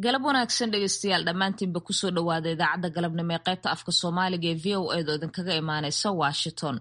galab wanaagsan dhegeystayaal dhammaantiinba kusoo dhowaada idaacadda galabnimo ee qaybta afka soomaaliga ee v o edo idinkaga imaaneysa washington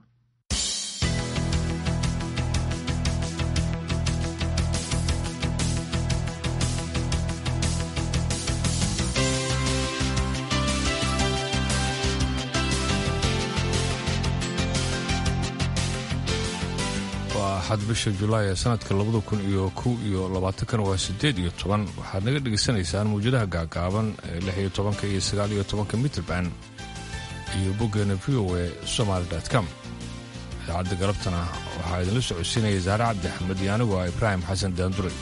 waa axad bisha julaay ee sanadka labada kun iyo kow iyo labaatankan waa sideed iyo toban waxaad naga dhegaysanaysaan mawjadaha gaagaaban ee lix iyo tobanka iyo sagaal iyo tobanka mitrband iyo boggeena v o e somaali com idaacadda galabtana waxaa idinla socodsiinaya saare cabdi axmed iyo anigu ah ibraahim xasan daanduray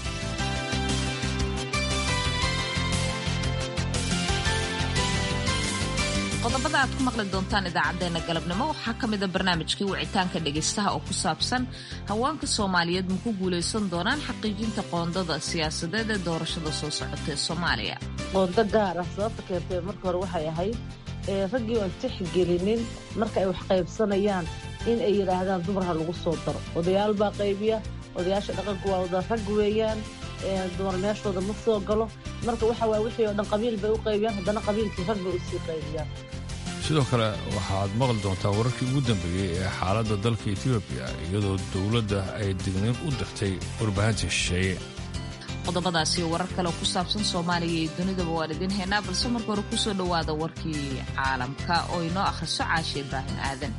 qodobada aad ku maqli doontaan idaacadeena galabnimo waxaa ka mida barnaamijkii wicitaanka dhegaystaha oo ku saabsan haweenka soomaaliyeed ma ku guulaysan doonaan xaqiijinta qoondada siyaasadeed ee doorashada soo socota ee soomaaliya qoondo gaar ah sababta keentay marka hore waxay ahayd raggii oan tixgelinin marka ay wax qaybsanayaan in ay yidhaahdaan dumarha lagu soo daro odayaal baa qaybiya odayaasha dhaqanku waa wada rag weeyaan dumar meeshooda ma soo galo marka waxa waay wixii oo dhan qabiil bay u qaybiyaan haddana qabiilkii rag bay usii qaybiyaan sidoo kale waxaad maqli doontaa wararkii ugu dambeeyey ee xaaladda dalka etoobiya iyadoo dowladda ay digniin u dirtay warbaahinta shisheeye qodobadaasi warar kale oo ku saabsan soomaaliya iyo dunidaba waan idiin haynaa balse marka hore kusoo dhowaada warkii caalamka oo inoo akhriso caashe ibraahim aadan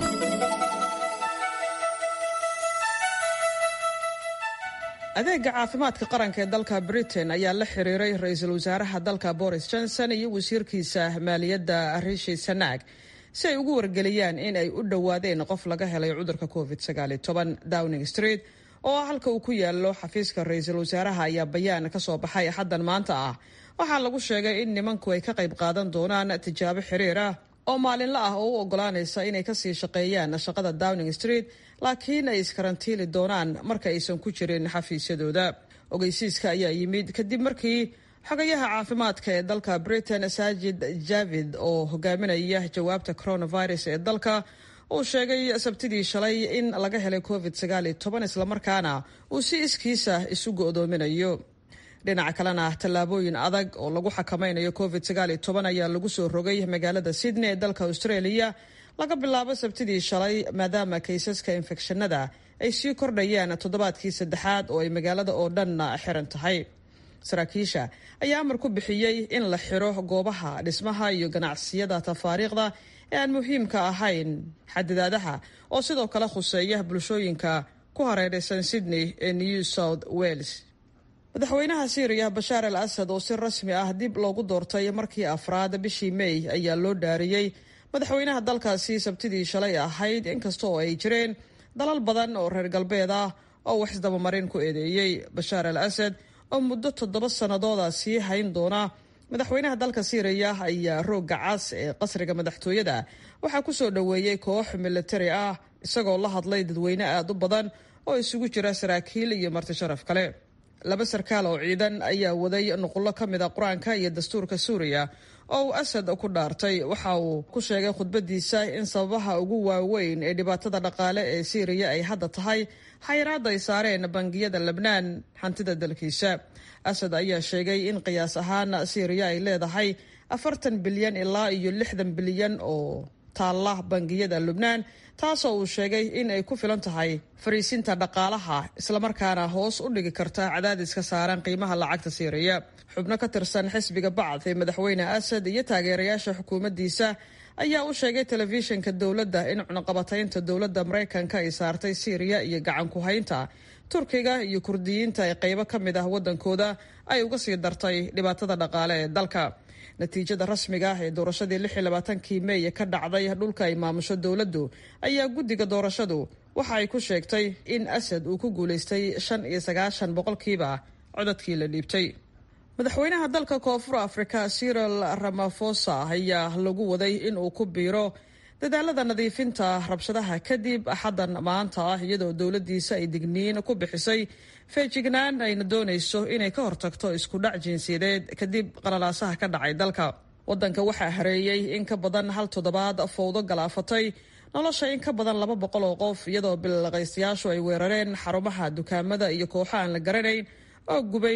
adeega caafimaadka qaranka ee dalka britain ayaa la xiriiray ra-iisul wasaaraha dalka boris johnson iyo wasiirkiisa maaliyadda rishi sanaag si ay ugu wargeliyaan in ay u dhowaadeen qof laga helay cudurka covid downing street oo halka uu ku yaalo xafiiska ra-iisul wasaaraha ayaa bayaan ka soo baxay axaddan maanta ah waxaa lagu sheegay in nimanku ay ka qayb qaadan doonaan tijaabo xiriir ah oo maalinla ah oo u ogolaanaysa inay kasii shaqeeyaan shaqada downing street laakiin ay iskarantiili doonaan marka aysan ku jirin xafiisyadooda ogeysiiska ayaa yimid kadib markii xogayaha caafimaadka ee dalka britain saajid javid oo hogaaminaya jawaabta coronavirus ee dalka uu sheegay sabtidii shalay in laga helay covid islamarkaana uu si iskiisa isu go'doominayo dhinaca kalena tallaabooyin adag oo lagu xakamaynayo covid ayaa lagu soo rogay magaalada sydney ee dalka australia laga bilaabo sabtidii shalay maadaama kaysaska infekshanada ay sii kordhayaan toddobaadkii saddexaad oo ay magaalada oo dhanna xiran tahay saraakiisha ayaa amar ku bixiyey in la xiro goobaha dhismaha iyo ganacsiyada tafaariikhda ee aan muhiimka ahayn xadidaadaha oo sidoo kale khuseeya bulshooyinka ku hareeraysan sydney ee new south wales madaxweynaha syriya bashaar al asad oo si rasmi ah dib loogu doortay markii afraad bishii may ayaa loo dhaariyey madaxweynaha dalkaasi sabtidii shalay ahayd inkasta oo ay jireen dalal badan oo reer galbeed ah oo wax isdabamarin ku eedeeyey bashaar al asad oo muddo toddoba sannadooda sii hayn doona madaxweynaha dalka syriya ayaa roogga cas ee qasriga madaxtooyada waxaa ku soo dhoweeyey koox militari ah isagoo la hadlay dadweyne aad u badan oo isugu jira saraakiil iyo marti sharaf kale laba sarkaal oo ciidan ayaa waday nuqullo ka mid a qur-aanka iyo dastuurka suuriya oo uu asad ku dhaartay waxa uu ku sheegay khudbadiisa in sababaha ugu waaweyn ee dhibaatada dhaqaale ee syriya ay hadda tahay xayiraadda ay saareen bangiyada lebnaan hantida dalkiisa asad ayaa sheegay in qiyaas ahaan syriya ay leedahay afartan bilyan ilaa iyo lixdan bilyan oo taalla bangiyada lubnaan taasoo uu sheegay in ay ku filan tahay fariisinta dhaqaalaha islamarkaana hoos u dhigi karta cadaadiska saaran qiimaha lacagta siiriya xubno ka tirsan xisbiga bacd ee madaxweyne asad iyo taageerayaasha xukuumaddiisa ayaa u sheegay telefishinka dowladda in cunaqabataynta dowladda maraykanka ay saartay siiriya iyo gacan ku haynta turkiga iyo kurdiyiinta ee qaybo ka mid ah waddankooda ay uga sii dartay dhibaatada dhaqaale ee dalka natiijada rasmiga ah ee doorashadii lix iyo labaatankii meey ka dhacday dhulka ay maamusho dowladdu ayaa guddiga doorashadu waxa ay ku sheegtay in asad uu ku guulaystay shan iyo sagaashan boqolkiiba codadkii la dhiibtay madaxweynaha dalka koonfur afrika cyril ramafosa ayaa lagu waday in uu ku biiro dadaalada nadiifinta rabshadaha kadib axaddan maanta ah iyadoo dowladdiisa ay digniin ku bixisay feejignaan ayna doonayso inay ka hortagto isku dhac jinsiyadeed kadib qalalaasaha ka dhacay dalka waddanka waxaa hareeyey in ka badan hal toddobaad fowdo galaafatay nolosha in ka badan laba boqol oo qof iyadoo bilaqaystayaashu ay weerareen xarumaha dukaamada iyo kooxo aan la garanayn oo gubay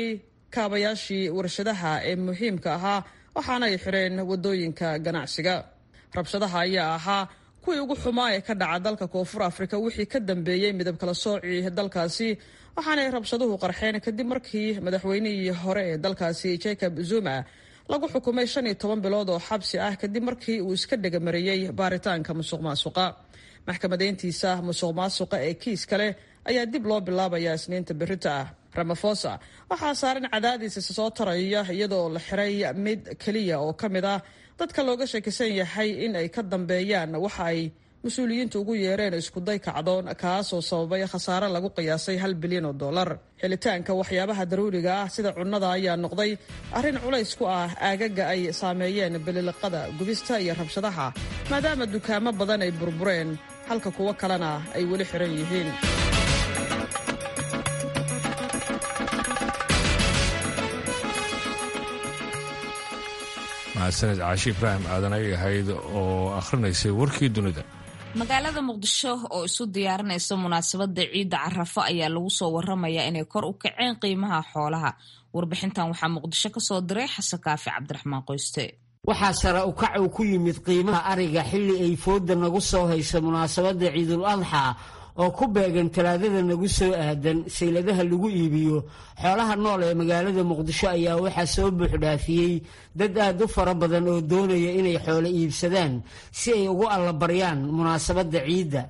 kaabayaashii warshadaha ee muhiimka ahaa waxaana ay xireen wadooyinka ganacsiga rabshadaha ayaa ahaa kuwii ugu xumaa ee ka dhaca dalka koonfur afrika wixii ka dambeeyey midab kala soocii dalkaasi waxaanay rabshaduhu qarxeen kadib markii madaxweynihii hore ee dalkaasi jacob zuma lagu xukumay shan iyo toban bilood oo xabsi ah kadib markii uu iska dhegamareeyey baaritaanka musuq maasuqa maxkamadeyntiisa musuq maasuqa ee kiis kale ayaa dib loo bilaabayaa isniinta berita ah ramafosa waxaa saaran cadaadiis isa soo taraya iyadoo la xiray mid keliya oo ka mid ah dadka looga shakisan yahay in ay ka dambeeyaan waxa ay mas-uuliyiintu ugu yeereen iskuday kacdoon kaasoo sababay khasaare lagu qiyaasay hal bilyan oo dollar helitaanka waxyaabaha daruuriga ah sida cunnada ayaa noqday arrin culays ku ah aagaga ay saameeyeen bililiqada gubista iyo rabshadaha maadaama dukaamo badan ay burbureen halka kuwo kalena ay weli xiran yihiin mahadsaned caashi ibraahim aadan ay ahayd oo akhrinaysay warkii dunida magaalada muqdisho oo isu diyaarinaysa munaasabada ciidda carafo ayaa lagu soo waramayaa inay kor u kaceen qiimaha xoolaha warbixintan waxaa muqdisho kasoo diray xasan kaafi cabdiraxmaan qoyste waxaa sare u kac uu ku yimid qiimaha ariga xilli ay fooda nagu soo hayso munaasabadda ciidul adxa oo ku beegan talaadada nagu soo aadan sayladaha lagu iibiyo xoolaha nool ee magaalada muqdisho ayaa waxaa soo buuxdhaafiyey dad aad u fara badan oo doonaya inay xoolo iibsadaan si ay ugu allabaryaan munaasabadda ciidda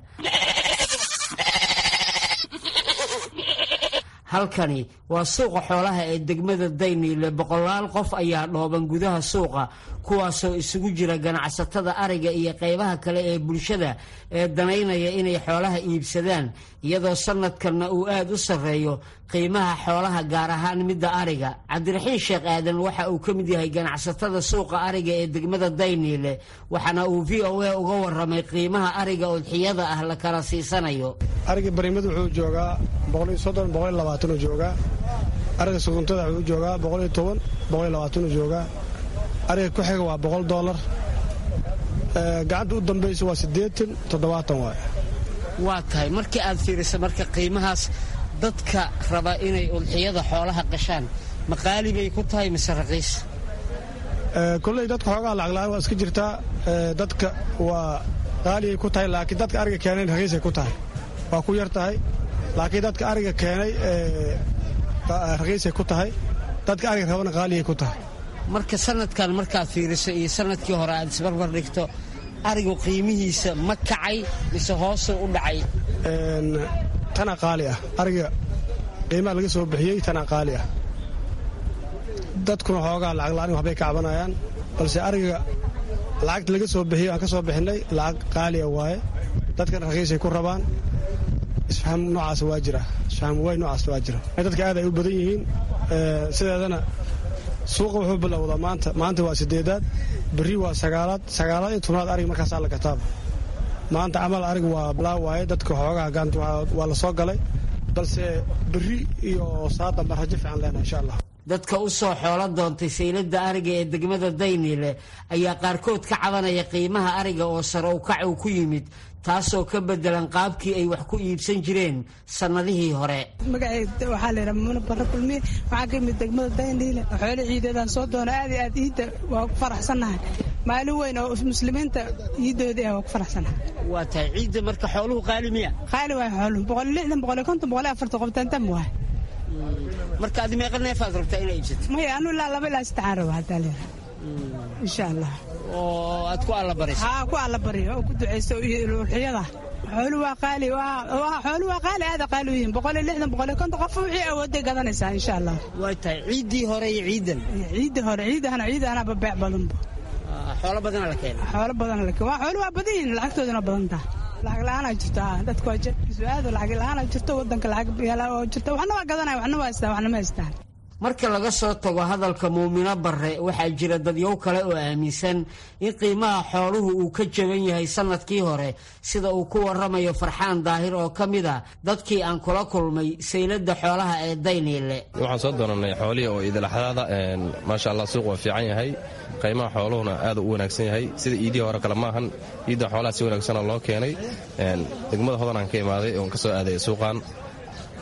halkani waa suuqa xoolaha ee degmada dayniile boqolaal qof ayaa dhooban gudaha suuqa kuwaasoo isugu jira ganacsatada ariga iyo qaybaha kale ee bulshada ee danaynaya inay xoolaha iibsadaan iyadoo sanadkanna uu aad u sarreeyo qiimaha xoolaha gaar ahaan midda ariga cabdiraxiin sheekh aadan waxa uu ka mid yahay ganacsatada suuqa ariga ee degmada dayniile waxaana uu v o a uga waramay qiimaha ariga udxiyada ah la kala siisanayo ariga barimad wuxuu joogaa boqoliyosodonboqolyolabaatanuu joogaa ariga suguntada wuxuu joogaa boqoliyo toban boqoliyo labaatanuu joogaa ariga ku xiga waa boqol doolar gacanta u dambaysa waa siddeetan toddobaatan waay waa tahay markii aad fiiriso marka qiimahaas dadka raba inay udxiyada xoolaha qashaan ma qaali bay ku tahay mise raqiis kolley dadka xoogaa lacagla-aan waa iska jirtaa dadka waa qaaliyay ku tahay laakiin dadka ariga keenayn raqiisay ku tahay waa ku yar tahay laakiin dadka ariga keenay raqiisay ku tahay dadka ariga rabana qaaliyay ku tahay marka sanadkan markaad fiiriso iyo sanadkii hore aad isbarbar dhigto arigu qiimihiisa ma kacay mise hoosuu u dhacay tana qaali ah ariga qiimaha laga soo bixiyey tana qaali ah dadkuna xoogaa lacag la-aan waxbay ka cabanayaan balse ariga lacagta laga soo bixiyey aan ka soo bixinay lacag qaaliya waaye dadkana raqiisay ku rabaan isfaham noocaas waa jira isfaham way noocaas waa jira dadka aad ay u badan yihiin sideedana suuqa wuxuu bilowdaa maanta maanta waa sideedaad berri waa sagaalaad sagaalaad iyo tobnaad ariga markaasaa la gataaba maanta camal ariga waa bilaa waaye dadka xoogaha gaanta waa la soo galay balse berri iyo saadamba rajo fiican leenahay insha allah dadka u soo xoolo doontay sayladda ariga ee degmada dayniile ayaa qaarkood ka cabanaya qiimaha ariga oo sare u kac uu ku yimid taasoo ka bedelan qaabkii ay wax ku iibsan jireen sannadihii hore magacayda waxaa layidhaha mamuna barre kulmiye waxaa ka yimid degmada dayniile xoolo ciideedaan soo doona aad iyo aad iidda waa ku faraxsannahay maalin weyn oo muslimiinta iiddoodii ah waa ku faraxsannahay waa tahay ciidda marka xooluhu qaali miya qaali waay xooluhu boqol lixdan boqol konton boqol afartan qoftaantam waay marka adi meeqa neefaad rabtaa inaa iibsato maya anu ilaa laba ilaa saddexaan raba haddaa leedahay insha allah oo aad ku allabarayso haa ku allabaryo oo ku ducayso ulxiyada xoolu waa qaali xoolu waa qaali aada qaali u yihiin boqol iyo lixdan boqol iyo konton qof wixii awooday gadanaysaa insha allah waa tahay ciiddii hore iyo ciidan ciiddii hore ciidahana ciidahanaba beec badanba xoolo badana la keena xoolo badana la keena waa xoolu waa badan yihiin lacagtooduna badan taha lacag la-aanaa jirto dadku waa jabkiisu aado lacag la-aanaa jirto wadanka lacag oo jirto waxna waa gadanaya waxna waa haystaan waxna ma haystaan marka laga soo tago hadalka muumino barre waxaa jira dadyow kale oo aaminsan in qiimaha xooluhu uu ka jaban yahay sannadkii hore sida uu ku waramayo farxaan daahir oo ka mid a dadkii aan kula kulmay sayladda xoolaha ee dayniile waxaan soo doonanay xoolihii oo iidalaxdaada maasha allah suuq waa fiican yahay qiimaha xooluhuna aad u wanaagsan yahay sida iidihii hore kale maahan iidda xoolaha si wanaagsanoo loo keenay degmada hodan aan ka imaaday oon ka soo aaday suuqan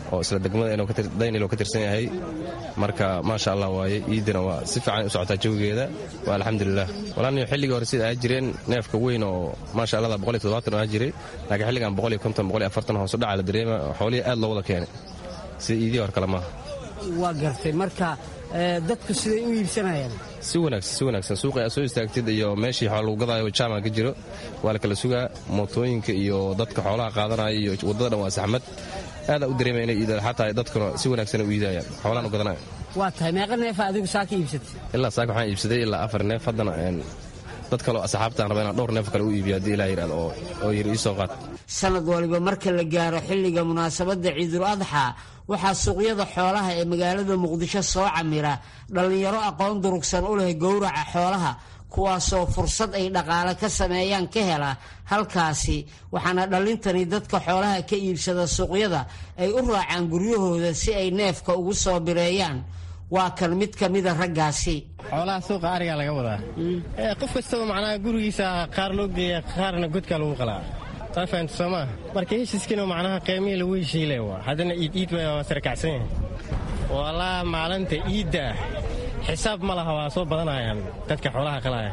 oo isla degmada daynil oo ka tirsan yahay marka maasha allah waaye iidina waa si fiican u socotaa jawigeeda waa alxamdulilah walaaniyo xilligii hore sida aa jireen neefka weyn oo maasha allah boqoliyo toddobaatan oo aa jiray laakiin xilligan boqoliyo konton boqoliyo afartan hoos u dhaca la dareema xoolihii aad loo wada keenay sida iidii hore kale maaha waa gartay marka dadku siday u iibsanayaan si wanaagsan si wanaagsan suuqi aad soo istaagtid iyo meeshii xoolo lagu gadaayo jaamac ka jiro waa la kala sugaa mootooyinka iyo dadka xoolaha qaadanaya iyo waddada dhan waa saxmad aadaa u dareemaya inay iidaan xataa dadkuna si wanaagsan u iidayaan xoolahan u gadanaya waa tahay meeqa neefa adigu saaka iibsatay ilaa saaka waxaan iibsaday ilaa afar neef haddana dad kaleo asxaabtaan raba inaan dhowr neef kale u iibiyo haddii ilaa yidhahdo oo yiri iisoo qaad sanad waliba marka la gaaro xilliga munaasabadda ciidul adxaa waxaa suuqyada xoolaha ee magaalada muqdisho soo camira dhallinyaro aqoon durugsan u leh gowraca xoolaha kuwaasoo fursad ay dhaqaale ka sameeyaan ka hela halkaasi waxaana dhallintani dadka xoolaha ka iibsada suuqyada ay u raacaan guryahooda si ay neefka ugu soo bireeyaan waa kan mid ka mida raggaasi xoolaha suuqa arigaa laga wadaa qof kastaba macnaha gurigiisa qaar loo geeya qaarna godkaa lagu qalaa taa fahamta soo maa marka heshiiskiina macnaha qiimihii lagu heshiile waa haddana iid iid waa sarakacsan yahay walaa maalinta iidda ah xisaab ma laha waa soo badanayaan dadka xoolaha qalaya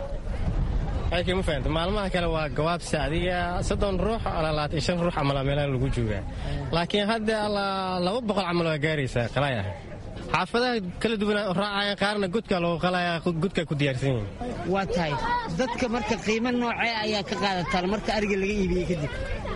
ma fahamta maalmaha kale waa gawaabsi adiga soddon ruux alaa labaatan shan ruux camal meelaha lagu joogaa laakiin hadda allaa laba boqol camal waa gaaraysaa qalaya xaafadaha kala duwan raacayaan qaarna godka loogu qalaya godka ku diyaarsan yihin waa tahay dadka marka qiimo noocee ayaa ka qaadataan marka ariga laga iibiyey kadib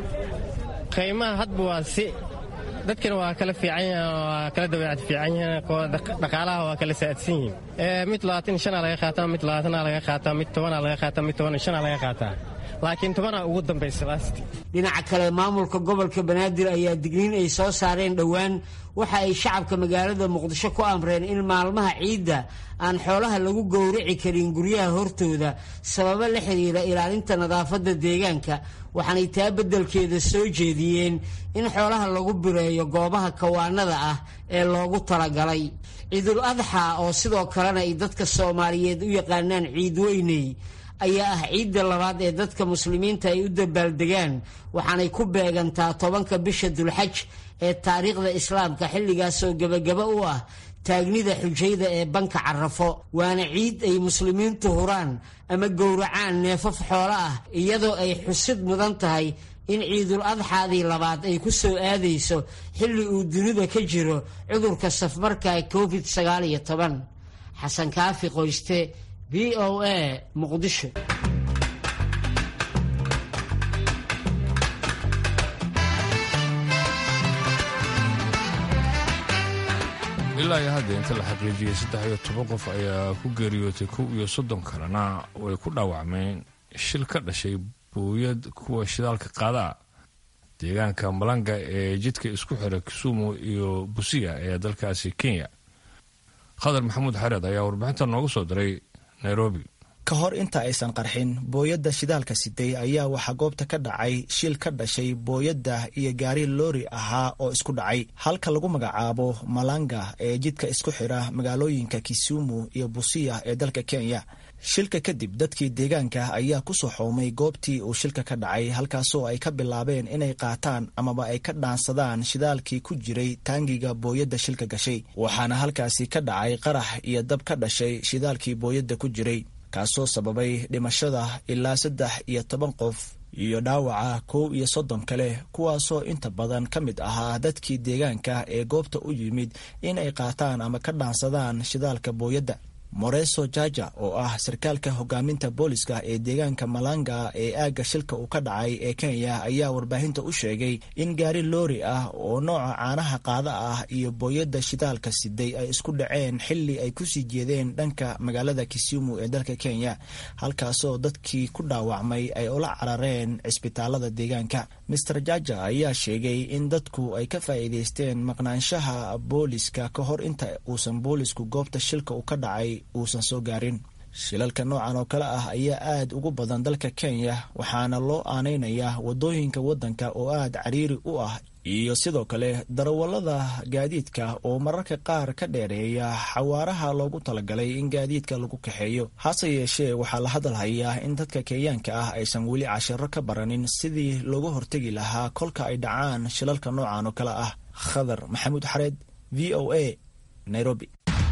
qiimaha hadba waa si dadkana waa kala fiican waa kala dabeecad fiican yihiin dhaqaalaha waa kala saadsan yihiin mid labaatan shanaa laga qaataa mid labaatanaa laga qaataa mid tobanaa laga qaataa mid toban shanaa laga qaataa laakiin tobanaa ugu dambaysa laasti dhinaca kale maamulka gobolka banaadir ayaa digniin ay soo saareen dhowaan waxa ay shacabka magaalada muqdisho ku amreen in maalmaha ciidda aan xoolaha lagu gowraci karin guryaha hortooda sababo la xiriira ilaalinta nadaafadda deegaanka waxaanay taa beddelkeeda soo jeediyeen in xoolaha lagu bireeyo goobaha kawaanada ah ee loogu talagalay ciidul adxa oo sidoo kalena ay dadka soomaaliyeed u yaqaanaan ciid weyney ayaa ah ciidda labaad ee dadka muslimiinta ay u dabaaldegaan waxaanay ku beegantaa tobanka bisha dulxaj ee taariikhda islaamka xilligaasoo gebagaba u ah taagnida xujayda ee banka carafo waana ciid ay muslimiintu huraan ama gowracaan neefaf xoolo ah iyadoo ay xusid mudan tahay in ciidul adxaadii labaad ay ku soo aadayso xilli uu dunida ka jiro cudurka safmarka covid sagaal iyo toban xasan kaafi qoyste v o a muqdisho ilaa iyo hadda inta la xaqiijiyey saddex iyo toban qof ayaa ku geeriyootay kow iyo soddon kalena way ku dhaawacmeen shil ka dhashay buuyad kuwa shidaalka qaadaa deegaanka malanga ee jidka isku xira kisumu iyo busiya ee dalkaasi kenya khadar maxamuud xareed ayaa warbixinta noogu soo diray nairobi ka hor inta aysan qarxin booyadda shidaalka siday ayaa waxaa goobta ka dhacay shil ka dhashay booyadda iyo gaari loori ahaa oo isku dhacay halka lagu magacaabo malanga ee jidka isku xira magaalooyinka kisumu iyo busiya ee dalka kenya shilka kadib dadkii deegaanka ayaa ku soo xoomay goobtii uu shilka ka dhacay halkaasoo ay ka bilaabeen inay qaataan amaba ay ka dhaansadaan shidaalkii ku jiray taangiga booyadda shilka gashay waxaana halkaasi ka dhacay qarax iyo dab ka dhashay shidaalkii booyadda ku jiray kaasoo sababay dhimashada ilaa saddex iyo toban qof iyo dhaawaca kow iyo soddon kale kuwaasoo inta badan ka mid ahaa dadkii deegaanka ee goobta u yimid in ay qaataan ama ka dhaansadaan shidaalka booyadda moreso jaja oo ah sarkaalka hogaaminta booliska ee deegaanka malanga ee aagga shilka uu ka dhacay ee kenya ayaa warbaahinta u sheegay in gaari loori ah oo nooca caanaha qaada ah iyo booyadda shidaalka siday ay isku dhaceen xili ay kusii jeedeen dhanka magaalada kisumu ee dalka kenya halkaasoo dadkii ku dhaawacmay ay ula carareen cisbitaalada deegaanka master jaja ayaa sheegay in dadku ay ka faa'iideysteen maqnaanshaha booliska ka hor inta uusan boolisku goobta shilka uu ka dhacay uusan soo gaarin shilalka noocan oo kale ah ayaa aad ugu badan dalka kenya waxaana loo aanaynayaa wadooyinka waddanka oo aad cariiri u ah iyo sidoo kale darawallada gaadiidka oo mararka qaar ka dheereeya xawaaraha loogu talagalay in gaadiidka lagu kaxeeyo hase yeeshee waxaa la hadalhayaa in dadka kenyaanka ah aysan weli cashiro ka baranin sidii looga hortegi lahaa kolka ay dhacaan shilalka noocan oo kale ah khadar maxamuud xareed v o a nairobi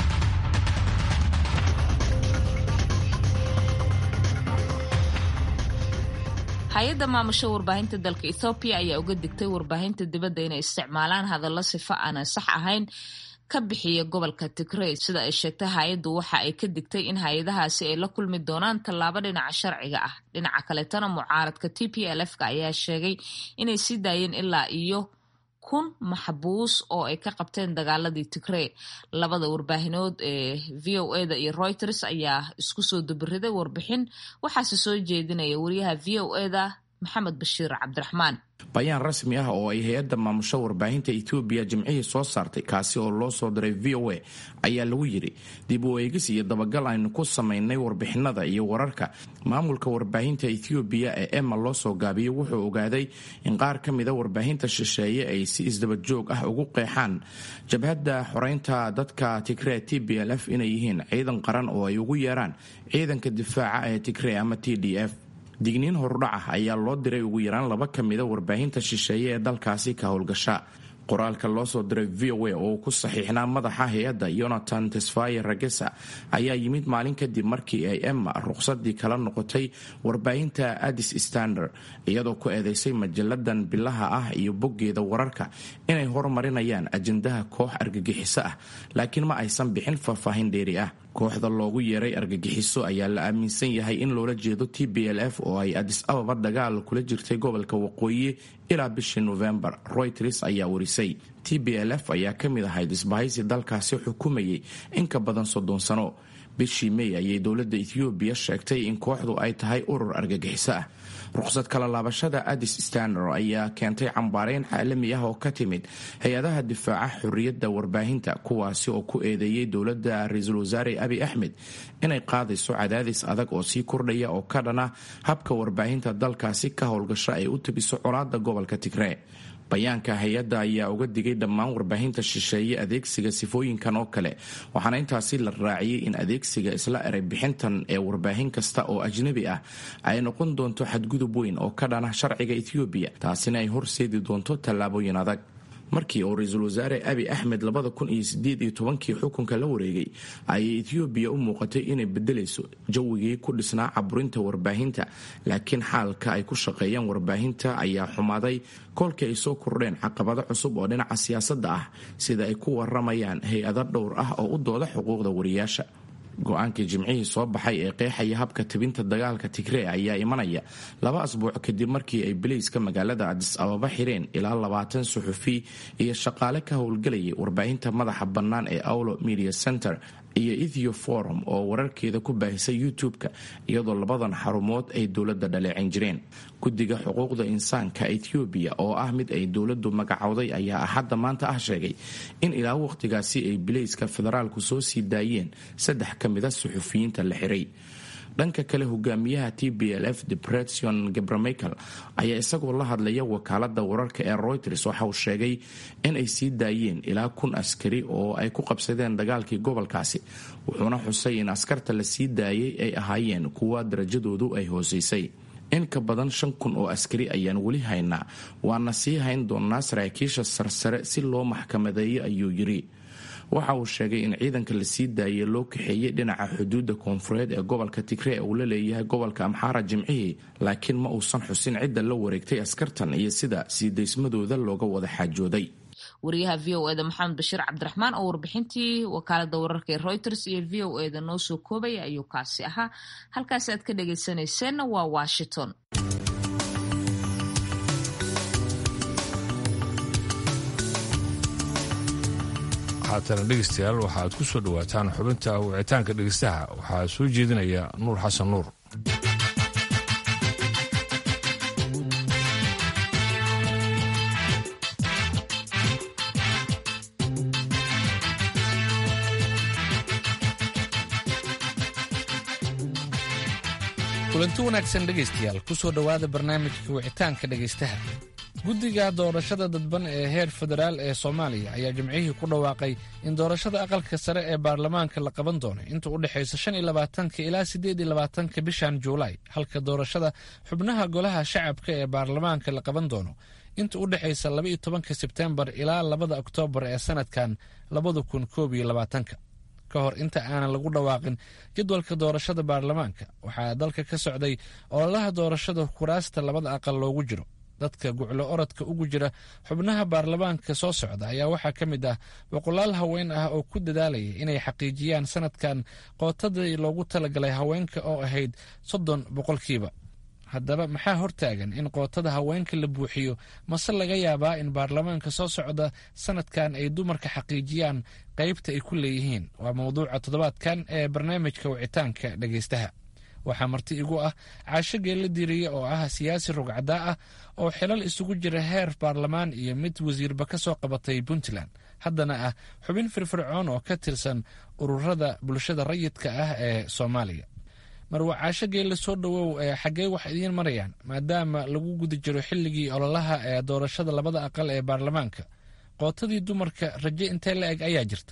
hay-adda maamusho warbaahinta dalka ethoobiya ayaa uga digtay warbaahinta dibadda inay isticmaalaan hadallo sifo aanan sax ahayn ka bixiya gobolka tigrey sida ay sheegtay hay-addu waxa ay ka digtay in hay-adahaasi ay la kulmi doonaan tallaabo dhinaca sharciga ah dhinaca kaletana mucaaradka t p l f-ka ayaa sheegay inay sii daayeen ilaa iyo kun maxbuus oo ay ka qabteen dagaaladii tigrey labada warbaahinood ee v o eda iyo reuters ayaa isku soo dubiriday warbixin waxaase soo jeedinaya wariyaha v o eda maxamed bashiir cabdiraxmaan bayaan rasmi ah oo ay hay-adda maamusho warbaahinta etoobiya jimcihii soo saartay kaasi oo loo soo diray v o a ayaa lagu yidhi dib u eegis iyo dabagal aynu ku samaynay warbixinada iyo wararka maamulka warbaahinta ethoobiya ee emma loo soo gaabiyey wuxuu ogaaday in qaar ka mida warbaahinta shisheeye ay si isdabajoog ah ugu qeexaan jabhadda xoreynta dadka tigree t b l f inay yihiin ciidan qaran oo ay ugu yeeraan ciidanka difaaca ee tigree ama t d f digniin horudhac ah ayaa loo diray ugu yaraan laba ka mida warbaahinta shisheeye ee dalkaasi ka howlgasha qoraalka loo soo diray v o a oo ku saxiixnaa madaxa hay-adda yonatan tesfaye ragesa ayaa yimid maalin kadib markii ay emma ruqsadii kala noqotay warbaahinta addis standard iyadoo ku eedeysay majalladan bilaha ah iyo boggeeda wararka inay horumarinayaan ajandaha koox argagixiso ah laakiin ma aysan bixin faahfaahin dheeri ah kooxda loogu yeeray argagixiso ayaa la aaminsan yahay in loola jeedo t b l f oo ay adis ababa dagaal kula jirtay gobolka waqooyi ilaa bishii novembar royters ayaa warisay t b l f ayaa ka mid ahayd isbahaysi dalkaasi xukumayay in ka badan soddon sano bishii may ayay dowladda ethoobiya sheegtay in kooxdu ay tahay urur argagixiso ah ruqsad kala laabashada addis standard ayaa keentay cambaareyn caalami ah oo ka timid hay-adaha difaaca xorriyadda warbaahinta kuwaasi oo ku eedeeyey dowladda ra-iisul wasaare abi axmed inay qaadayso cadaadis adag oo sii kordhaya oo ka dhana habka warbaahinta dalkaasi ka howlgasho ay u tabiso colaada gobolka tigree bayaanka hay-adda ayaa uga digay dhammaan warbaahinta shisheeye adeegsiga sifooyinkan oo kale waxaana intaasi la raaciyey in adeegsiga isla eray bixintan ee warbaahin kasta oo ajnabi ah ay noqon doonto xadgudub weyn oo ka dhana sharciga ethoobiya taasina ay horseedi doonto tallaabooyin adag markii uu ra-iisul wasaare abi axmed labada kun iyo sideed iyo tobankii xukunka la wareegay ayay ethoobiya u muuqatay inay bedelayso jawigii ku dhisnaa caburinta warbaahinta laakiin xaalka ay ku shaqeeyaan warbaahinta ayaa xumaaday kolkii ay soo kordheen caqabado cusub oo dhinaca siyaasadda ah sida ay ku waramayaan hay-ado dhowr ah oo u dooda xuquuqda wariyaasha go-aankii jimcihii soo baxay ee qeexaya habka tibinta dagaalka tigree ayaa imanaya laba asbuuc kadib markii ay bileyska magaalada adis ababa xireen ilaa labaatan suxufi iyo shaqaale ka howlgelayay warbaahinta madaxa bannaan ee aulo media center iyo ethio forum oo wararkeeda ku baahisay youtube-ka iyadoo labadan xarumood ay dowladda dhaleecin jireen guddiga xuquuqda insaanka ethoobiya oo ah mid ay dowladdu magacowday ayaa axadda maanta ah sheegay in ilaa waqhtigaasi ay bileyska federaalku soo sii daayeen saddex ka mida suxufiyiinta la xiray dhanka kale hogaamiyaha t b l f depression gabramichael ayaa isagoo la hadlaya wakaalada wararka ee reuters waxa uu sheegay in ay sii daayeen ilaa kun askari oo ay ku qabsadeen dagaalkii gobolkaasi wuxuuna xusay in askarta la sii daayay ay ahaayeen kuwa darajadoodu ay hooseysay in ka badan shan kun oo askari ayaan weli haynaa waana sii hayn doonaa saraakiisha sarsare si loo maxkamadeeyo ayuu yiri waxa uu sheegay in ciidanka la sii daayay loo kaxeeyey dhinaca xuduudda koonfureed ee gobolka tigree uu la leeyahay gobolka amxaara jimcihii laakiin ma uusan xusin cidda la wareegtay askartan iyo sida sii daysmadooda looga wada xaajooday wariyaha v o eda maxamed bashiir cabdiraxmaan oo warbixintii wakaalada wararka ee reuters iyo v o eda noo soo koobaya ayuu kaasi ahaa halkaasi aad ka dhagaysanayseena waa washington haatana dhegeystayaal waxaad ku soo dhowaataan xubinta wicitaanka dhegeystaha waxaa soo jeedinaya nuur xasan nuur kulanti wanaagsan dhegaystayaal ku soo dhowaada barnaamijka wicitaanka dhegaystaha guddiga doorashada dadban ee heer federaal ee soomaaliya ayaa jimcihii ku dhawaaqay in doorashada aqalka sare ee baarlamaanka la qaban doono inta u dhexaysa shan iyo labaatanka ilaa siddeed iyo labaatanka bishan juulaay halka doorashada xubnaha golaha shacabka ee baarlamaanka la qaban doono inta u dhexaysa laba iyo tobanka sebtembar ilaa labada oktoobar ee sanadkan labada kun koob iyo labaatanka ka hor inta aanan lagu dhawaaqin jadwalka doorashada baarlamaanka waxaa dalka ka socday ololaha doorashada kuraasta labada aqal loogu jiro dadka guclo orodka ugu jira xubnaha baarlamaanka soo socda ayaa waxaa ka mid ah boqolaal haween ah oo ku dadaalaya inay xaqiijiyaan sanadkan qootadii loogu talagalay haweenka oo ahayd soddon boqolkiiba haddaba maxaa hortaagan in qootada haweenka la buuxiyo mase laga yaabaa in baarlamaanka soo socda sanadkan ay dumarka xaqiijiyaan qaybta ay ku leeyihiin waa mawduuca toddobaadkan ee barnaamijka wicitaanka dhegaystaha waxaa marti igu ah caasho geella diiriye oo ah siyaasi rugcadaa ah oo xilal isugu jira heer baarlamaan iyo mid wasiirba ka soo qabatay puntland haddana ah xubin firfircoon oo ka tirsan ururada bulshada rayidka ah ee soomaaliya marwa caasho geella soo dhowow ee xaggee wax idiin marayaan maadaama lagu guda jiro xilligii ololaha ee doorashada labada aqal ee baarlamaanka qootadii dumarka raje intee la eg ayaa jirta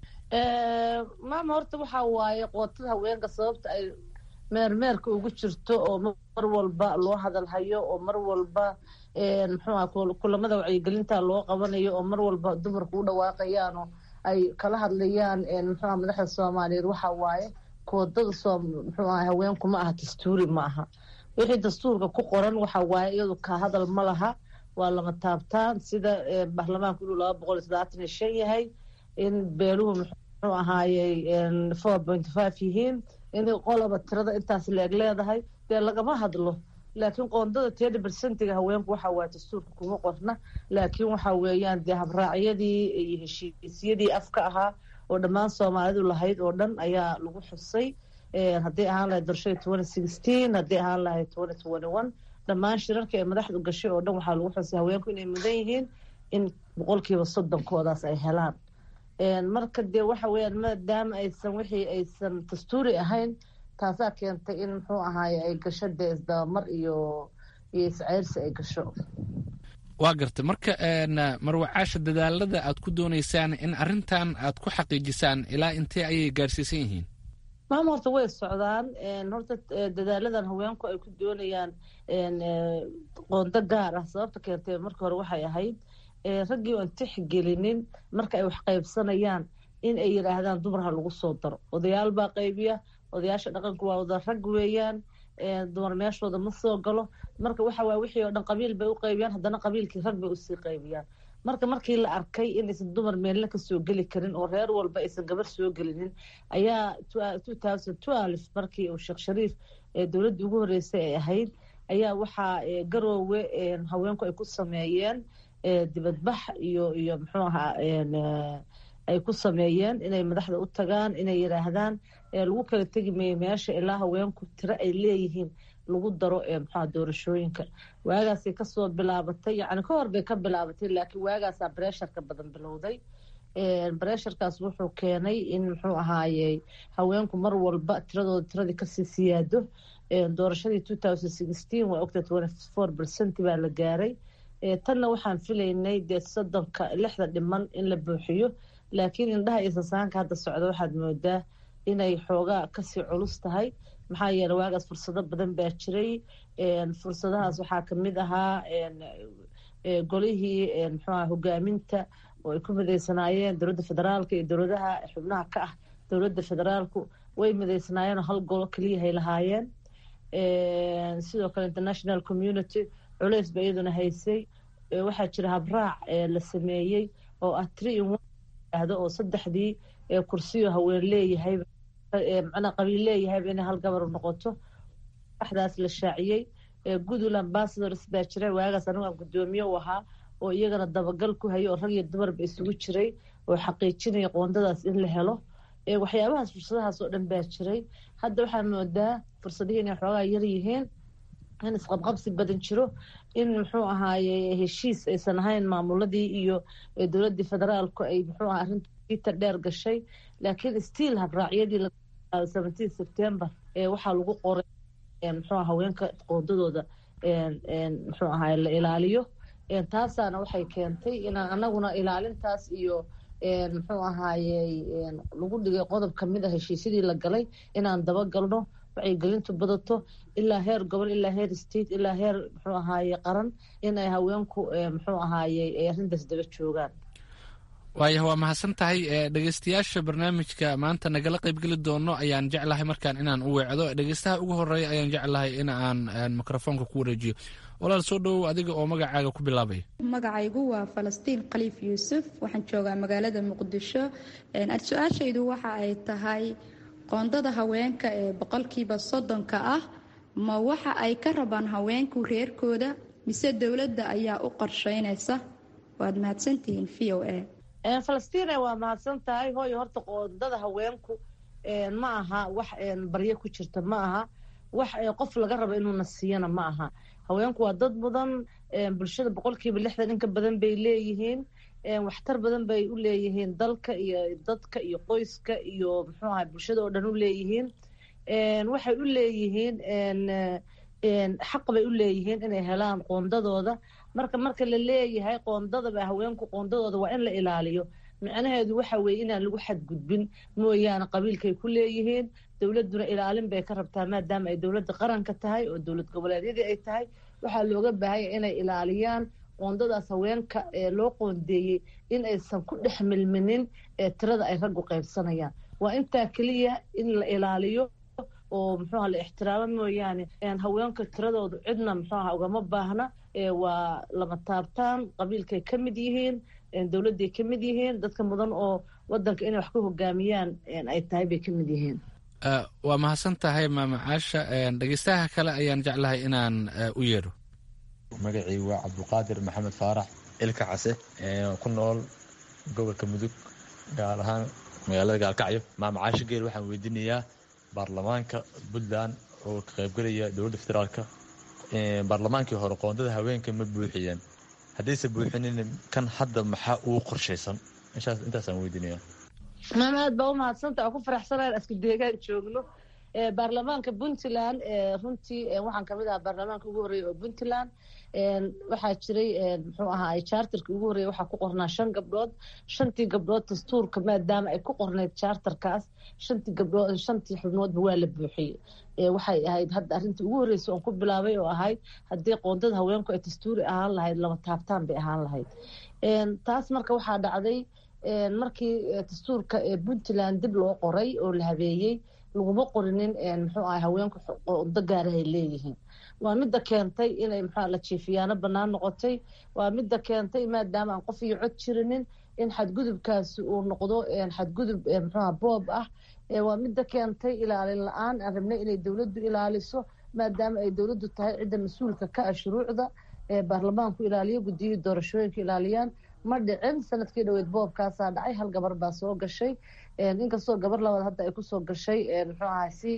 maama horta waxaa waaye qootada haweenka sababta ay meermeerka ugu jirto oo mar walba loo hadalhayo oo mar walba muxuuha kulamada wacyigelinta loo qabanayo oo mar walba dumarku u dhawaaqayaanoo ay kala hadlayaan muxuuha madaxda soomaaliyeed waxaa waaye koodada soo muxuu aha haweenku ma aha dastuuri ma aha wixii dastuurka ku qoran waxa waaye iyadu ka hadal ma laha waa lama taabtaan sida baarlamaanku inuu laba boqol iyo soddobaatan iyo shan yahay in beeluhu muxuu ahaayey four point five yihiin in qolaba tirada intaas leeg leedahay dee lagama hadlo laakiin qoondada tedi bersentiga haweenku waxa waaye dastuurka kuma qorna laakiin waxa weeyaan dee habraacyadii iyo heshiisyadii afka ahaa oo dhammaan soomaalidu lahayd oo dhan ayaa lagu xusay hadday ahaan lahayd doorashada twenty sixteen hadday ahaan lahayd twenty twenty one dhammaan shirarka ee madaxdu gashay oo dhan waxaa lagu xusay haweenku inay mudan yihiin in boqolkiiba soddonkoodaas ay helaan marka dee waxa weeyaan maadaama aysan wixii aysan dastuuri ahayn taasaa keentay in muxuu ahaaye ay gasho dee isdabamar iyo iyo isceyrsi ay gasho waa garta marka marwacaasha dadaalada aad ku doonaysaan in arrintan aad ku xaqiijisaan ilaa intee ayay gaarsiisan yihiin maama horta way socdaan horta dadaaladan haweenku ay ku doonayaan qoondo gaar ah sababta keentay marka hore waxay ahayd raggii oan tixgelinin marka ay wax qaybsanayaan in ay yidhaahdaan dumar ha lagu soo daro odayaal baa qaybiya odayaasha dhaqanku waa wada rag weeyaan dumar meeshooda ma soo galo marka waxa waay wixii oo dhan qabiil bay u qaybiyaan haddana qabiilkii rag bay usii qaybiyaan marka markii la arkay inaysan dumar meelna ka soo geli karin oo reer walba aysan gabar soo gelinin ayaa two thousand twelve markii uu sheekh shariif dowladdii ugu horreysay ay ahayd ayaa waxaa garoowe haweenku ay ku sameeyeen dibadbax iyo iyo muxuu ahaa ay ku sameeyeen inay madaxda u tagaan inay yidhaahdaan lagu kala tegi mayo meesha ilaa haweenku tiro ay leeyihiin lagu daro muxuha doorashooyinka waagaasay kasoo bilaabatay yacni ka hor bay ka bilaabatay laakiin waagaasaa bresharka badan bilowday bresharkaas wuxuu keenay in muxuu ahaayey haweenku mar walba tiradooda tiradii kasii siyaado doorashadii two thousand sixteen waa ogta twenty four percent baa la gaaray tanna waxaan filaynay dee soddonka lixda dhiman in la buuxiyo laakiin indhaha iyo sasaanka hadda socda waxaad moodaa inay xoogaa kasii culus tahay maxaa yeele waagaas fursado badan baa jiray fursadahaas waxaa kamid ahaa golihii muxuuaha hogaaminta oo ay ku midaysanaayeen dowladda federaalka iyo dowladaha xubnaha ka ah dowladda federaalku way midaysanaayeenoo hal golo keliyahay lahaayeen sidoo kale international community culeys ba iyaduna haysay waxaa jira habraac la sameeyey oo ah tree in one oo saddexdii kursiyo haween leeyahay macnaa qabiil leeyahayba inay hal gabar noqoto waxdaas la shaaciyey goodwill ambassadors baa jira waagaas anigu aan guddoomiye u ahaa oo iyagana dabagal ku hayay oo rag iyo dumarba isugu jiray oo xaqiijinaya qoondadaas in la helo waxyaabahaas fursadahaas oo dhan baa jiray hadda waxaa moodaa fursadihii inay xoogaa yar yihiin in isqabqabsi badan jiro in muxuu ahaaye heshiis aysan ahayn maamuladii iyo dowladdii federaalku ay muxuu aha arrinta dheer gashay laakiin stiil habraacyadii seventeen september waxaa lagu qoray muxuu haweenka qoondadooda muxuu ahaye la ilaaliyo taasaana waxay keentay inaan anaguna ilaalintaas iyo muxuu ahaaye lagu dhigay qodob kamid a heshiisyadii la galay inaan dabagalno wacyigelintu badato ilaa heer gobol ilaa heer state ilaa heer muxuu ahaaye qaran in ay haweenku muxuu ahaaye ay arrintaas daba joogaan waayah waa mahadsan tahay dhegeystayaasha barnaamijka maanta nagala qaybgeli doono ayaan jeclahay markaan inaan u weecdo dhegeystaha ugu horeeya ayaan jeclahay in aan mikrofoonka ku wareejiyo walaal soo dhowow adiga oo magacaaga ku bilaabaya magacaygu waa falastiin khaliif yuusuf waxaan joogaa magaalada muqdisho su-aashaydu waxa ay tahay qoondada haweenka ee boqolkiiba soddonka ah ma waxa ay ka rabaan haweenku reerkooda mise dowladda ayaa u qorsheynaysa waad mahadsantihiin v o a falastiin waa mahadsan tahay hooyo horta qoondada haweenku ma aha wax baryo ku jirta ma aha wax qof laga rabo inuuna siiyana ma aha haweenku waa dad mudan bulshada boqolkiiba lixdan inka badan bay leeyihiin waxtar badan bay u leeyihiin dalka iyo dadka iyo qoyska iyo muxuu ahay bulshada oo dhan u leeyihiin waxay u leeyihiin xaq bay u leeyihiin inay helaan qoondadooda marka marka la leeyahay qoondadaba haweenku qoondadooda waa in la ilaaliyo micnaheedu waxa weeye inaan lagu xadgudbin mooyaane qabiilkay ku leeyihiin dowladduna ilaalin bay ka rabtaa maadaama ay dowladda qaranka tahay oo dowlad goboleedyadii ay tahay waxaa looga baahanya inay ilaaliyaan qoondadaas haweenka ee loo qoondeeyey in aysan ku dhex milminin ee tirada ay raggu qaybsanayaan waa intaa keliya in la ilaaliyo oo muxuuha la ixtiraamo mooyaane haweenka tiradoodu cidna muxuuha ugama baahna waa lama taabtaan qabiilkay ka mid yihiin dowladday ka mid yihiin dadka mudan oo wadanka inay wax ku hogaamiyaan ay tahay bay ka mid yihiin waa mahadsan tahay maamacaasha dhegeystaha kale ayaan jeclahay inaan u yeedho magacii waa cabduqaadir maxamed faarax ilka case ku nool gobolka mudug gaar ahaan magaalada gaalkacyo maamacaasha geel waxaan weydiinayaa baarlamaanka puntland oo ka qaybgelaya dowladda federaalka baarlamaankii hore qoondada haweenka ma buuxiyeen haddayse buuxinin kan hadda maxaa ugu qorshaysan intaasaan weydiinaya maam aad baa u mahadsanta oo ku faraxsanaan aska deegaan joogno baarlamaanka puntland runtii waxaan kamid ahaa baarlamaanka ugu horreeya oo puntland waxaa jiray muxuu ahaa charterka ugu horreeya waxaa ku qornaa shan gabdhood shantii gabdhood dastuurka maadaama ay ku qornayd charterkaas shantii gabdhood shantii xubnoodba waa la buuxiyey waxay ahayd hadda arrintii ugu horreysay oon ku bilaabay oo ahayd haddii qoondada haweenku ay dastuuri ahaan lahayd lama taabtaan bay ahaan lahayd taas marka waxaa dhacday markii dastuurka puntland dib loo qoray oo la habeeyey laguma qorinin muxuu ahay haweenku qoondo gaara ay leeyihiin waa midda keentay inay muxua la jiifiyaano bannaan noqotay waa midda keentay maadaama aan qof iyo cod jirinin in xadgudubkaasi uu noqdo xadgudub muxuuha boob ah waa midda keentay ilaalin la-aan aan rabnay inay dowladdu ilaaliso maadaama ay dowladdu tahay cidda mas-uulka ka ah shuruucda baarlamaanku ilaaliyo guddiyihii doorashooyinka ilaaliyaan ma dhicin sanadkii dhaweyd boobkaasaa dhacay hal gabar baa soo gashay inkastoo gabar labaad hadda ay kusoo gashay muxuu ahay si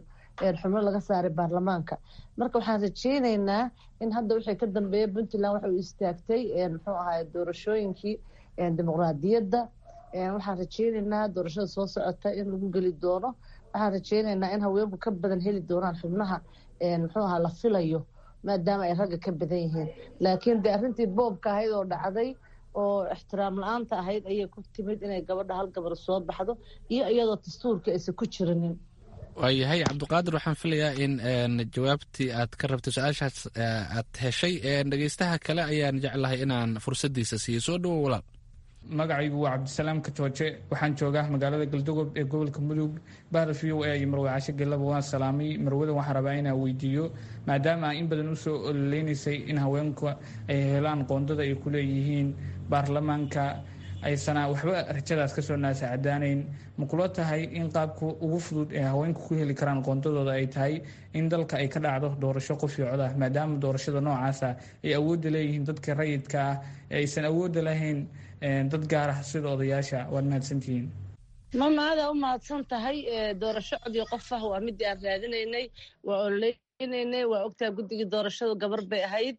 xubno laga saaray baarlamaanka marka waxaan rajeyneynaa in hadda wixii ka dambeeya puntland waxa uu istaagtay muxuu ahay doorashooyinkii dimuqraadiyadda waxaan rajeyneynaa doorashada soo socota in lagu geli doono waxaan rajeyneynaa in haweenku ka badan heli doonaan xubnaha muxuu ahaa la filayo maadaama ay ragga ka badan yihiin laakiin de arrintii boobka ahayd oo dhacday oo ixtiraam la-aanta ahayd ayay ku timid inay gabadha hal gabar soo baxdo iyo iyadoo dastuurka aysan ku jirinin waayahay cabdiqaadir waxaan filayaa in jawaabtii aad ka rabtay su-aashaas aad heshay dhegeystaha kale ayaan jeclahay inaan fursaddiisa siiyo soo dhowo walaal magacaygu waa cabdisalaam katooje waxaan joogaa magaalada galdogob ee gobolka mudug bahda v o a iyo marwe caasho gelaba waan salaamay marwadan waxaan rabaa inaan weydiiyo maadaama in badan usoo ololeynaysay in haweenka ay helaan qoondada ay ku leeyihiin baarlamaanka aysana waxba rajadaas kasoo naasacadaanayn ma kula tahay in qaabka ugu fudud ee haweenku ku heli karaan qoondadooda ay tahay in dalka ay ka dhacdo doorasho qof iyo cod ah maadaama doorashada noocaasa ay awoodda leeyihiin dadka rayidka ah ee aysan awoodda lahayn dad gaar ah sida odayaasha waad mahadsantihiin mama adaa u mahadsan tahay doorasho codiyo qof ah waa midii aan raadinaynay waa ololeynay waa ogtaa guddigii doorashadu gabar bay ahayd